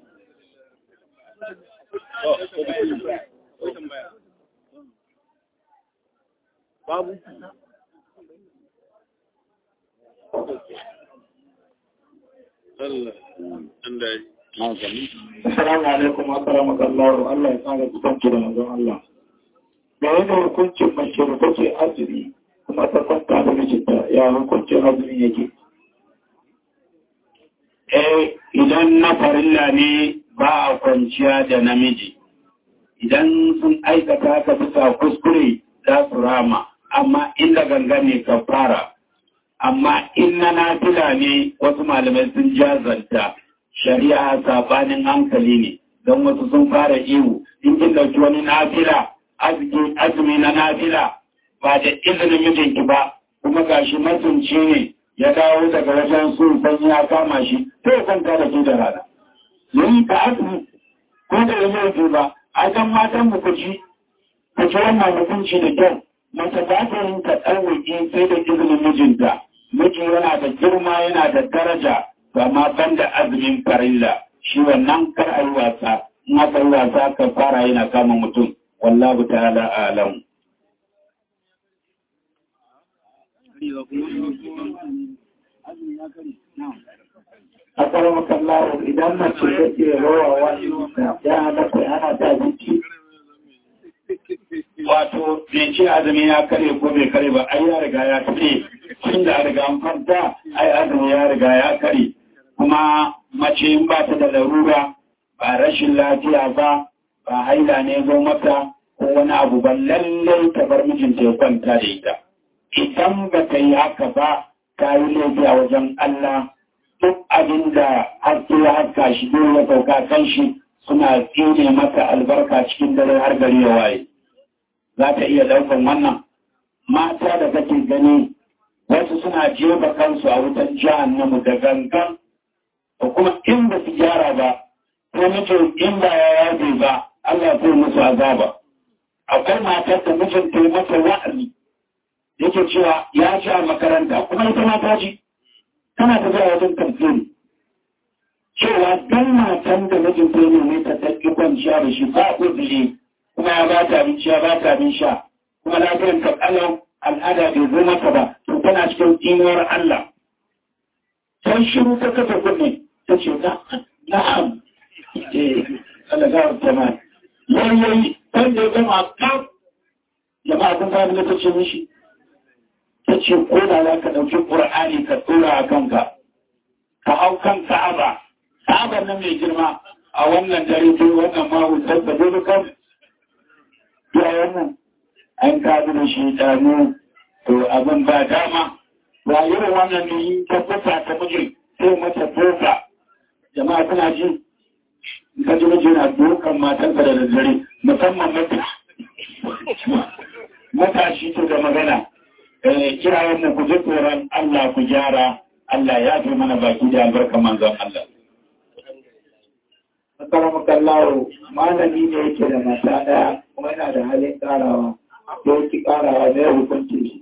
babu Allah Allah Assalamu alaikum wa rahmatullahi Allah ya tsara kusanci da manzon Allah. Da yadda hukuncin mace da take azumi kuma ta kwanta da mijinta ya hukuncin azumi yake. Eh idan na farilla ne ba a kwanciya da namiji. Idan sun aikata ka bisa kuskure za su rama, amma inda ganga ne ka fara. Amma in na nafila ne wasu malamai sun jazanta. shari'a sabanin hankali ne don wasu sun fara ihu in kin dauki wani nafila azumi na nafila ba da izinin mijinki ba kuma gashi masunci ne ya dawo daga wajen sun san ya kama shi to kan ka da da rana yin ka azumi ko da yanzu ba a kan matan mu kuci ku ci wannan hukunci da kyau mace ba ta yin ka tsawaki sai da izinin mijinta miji yana da girma yana da daraja ba ma banda azumin farilla shi wannan kar a yi wasa in aka yi wasa ka fara yana kama mutum wallahu ta'ala alam a karamar kallawa idan mace take rawa wani ya halatta ana ta jiki wato bai ce azumi ya kare ko bai kare ba ai ya riga ya kare tun da riga an kwanta ai azumi ya riga ya kare kuma mace in ba ta da larura ba rashin lafiya ba ba haila ne zo mata ko wani abu ba lallai ta bar mijinta ya kwanta da ita idan ba ta yi haka ba ta yi laifi a wajen Allah duk abin da haske ya haska shi dole ya sauka kan shi suna tsine mata albarka cikin dare har gari ya waye za ta iya daukan wannan mata da kake gani wasu suna jefa kansu a wutan jahannamu da gangan da kuma in ba su gyara ba ko mijin in ba ya yabe ba Allah zai musu azaba akwai matar da mijinta ya mata wa'azi yake cewa ya ci a makaranta kuma ita mata ji tana ta zuwa wajen kamfani cewa don matan da mijinta ya nemi ta taƙi kwanciya da shi ba uzuri kuma ya ba ta abinci ya ba ta abin sha kuma lafiyar ta kalau al'ada bai zo mata ba to tana cikin tsinuwar Allah sai shiru ta kafa kunne ta ce na'am eh Allah ga ta ma yayi kan da gama kan jama'a kun fara da ta ce mishi ta ce ko da za ka ɗauki ƙur'ani ka tura a kanka ka hau kan ka'aba ka'abar nan mai girma a wannan dare ko wannan mahutar da dole kan ya wannan an kaɗu da shi ɗanu to abin ba dama ba irin wannan ne yi ta fusa ta miji sai mata toka jama'a tana ji ka ji miji na dokan matansa da daddare musamman mata matashi to da magana kirayen mu ku ji tsoron Allah ku gyara Allah ya fi mana baki da albarka manzon Allah. Assalamu kallawo malami ne yake da mata ɗaya kuma yana da halin ƙarawa da yake ƙarawa da ya hukunci shi.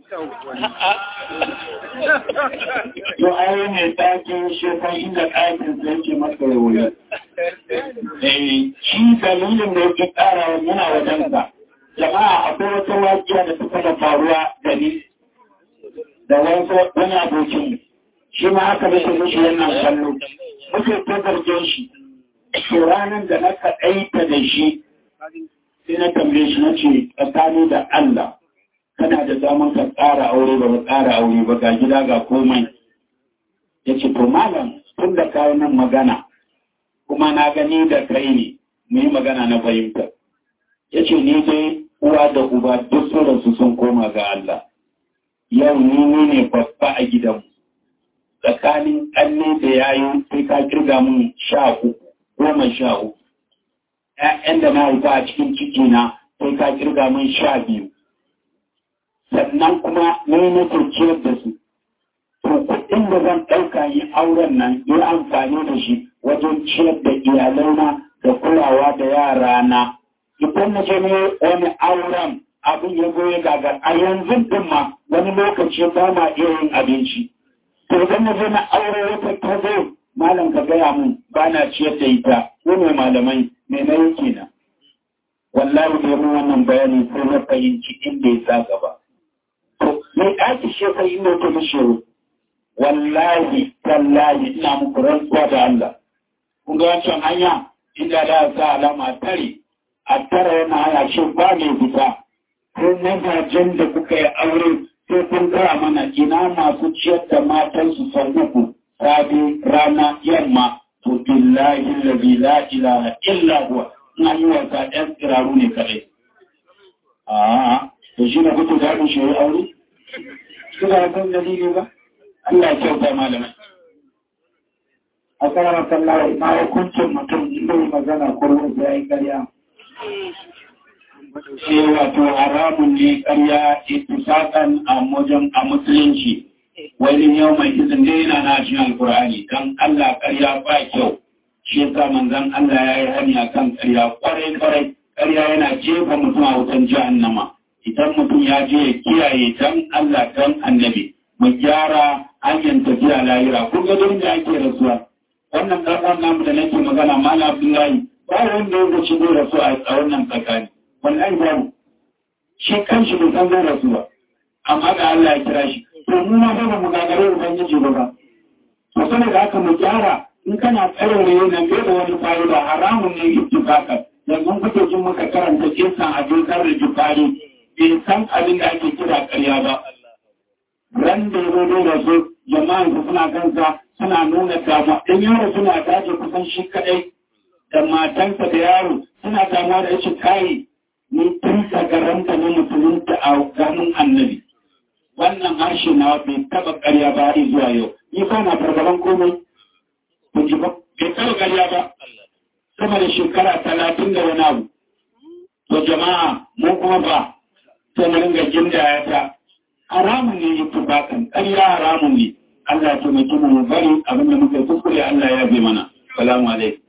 Yau ayi mai ɗakin shekar inda ɗakin sai yake masa wuri. Shi dalilin da yake ƙarawa yana wajensa. Jama'a akwai wata waƙiya da suka da faruwa da ni da wani abokin shi ma aka mace mishi yana kallo muke ta zargin shi to ranar da na kaɗaita da shi sai na tambaye shi na ce tsakani da Allah kana da zaman ka tsara aure ba ka tsara aure ba ga gida ga komai ya ce to malam tun da kayi nan magana kuma na gani da kai ne mu yi magana na fahimta ya ce ni dai uwa da uba duk sun rasu sun koma ga Allah yau ni ne babba a gidanmu tsakanin ƙanne da yayi sai ka kirga mun sha uku goma sha uku ‘ya'yan da na haifa a cikin cikina sai ka kirga mun sha biyu sannan kuma ni na ciyar da su to kuɗin da zan ɗauka yi auren nan yi amfani da shi wajen ciyar da iyalaina da kulawa da yarana idan na je ne wani auren abin ya zo ya gagar a yanzu din ma wani lokaci ba ma iya yin abinci to idan na je na aure wata ta zo malam ka gaya mun ba na ciyar da ita ko ne malamai me na yake na wallahi da mun wannan bayani sai na fahimci inda ya sa gaba to me ɗaki shi kai inda ta mishi wallahi tallahi ina muku rantsuwa da Allah kun ga wancan hanya inda da sa alama tare a tara yana haya shi ba mai fita ko mazajen da kuka yi aure sai kun gaya mana ina masu ciyar da matansu sau uku safe rana yamma to billahi allazi la ilaha illa huwa ina yi wasa ɗan tsiraru ne kaɗai a to shi ne kuke daɗin shi yi aure su da kan dalili ba Allah ya kyauta malamai a karamar sallawa ma hukuncin mutum zai magana ko wanda ya yi karya ce wato haramun ne karya itisakan a wajen a musulunci wani yau mai izin dai yana na cikin alkur'ani don Allah karya ba kyau shi yasa manzon Allah ya yi hanya kan karya kwarai kwarai karya yana jefa mutum a wutan jahannama idan mutum ya je ya kiyaye dan Allah dan annabi mu gyara hanyar tafiya lahira kun ga da ake rasuwa wannan ɗan namu da nake magana mala abdullahi ba wanda ya gaci zai rasu a wannan tsakani wallahi babu shi kanshi bai san zai rasu ba amma da Allah ya kira shi to mu ma ba mu gagare ubangiji ba ba to saboda haka mu gyara in kana tsarore nan bai da wani fa'ida haramun ne ittifaqan yanzu kuke jin muka karanta kisan abin karri jufari bai san abin da ake kira ƙarya ba ran da ya da su jama'a su suna kansa suna nuna damuwa ɗan yaro suna dace kusan shi kaɗai da matansa da yaro suna damuwa da shi kayi ni tun sagaranta na musulunta a ganin annabi wannan harshe na bai taɓa ƙarya ba har zuwa yau ni ba na fargaban komai ku ji ba bai taɓa ƙarya ba sama da shekara talatin da wani abu to jama'a mu kuma ba sai mu ringa jindaya ta haramun ne ittifaqan ƙarya haramun ne Allah ya taimake mu bari abin da muka kuskure Allah ya bi mana salamu alaikum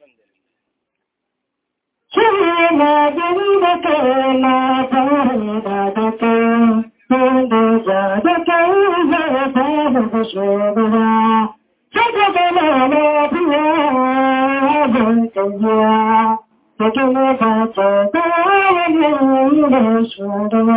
كلما جنبك ولا فريدتك عند زادك إذا فاد بشربها فقبل ما فيها بنتيا فكيف تتعلم من شربها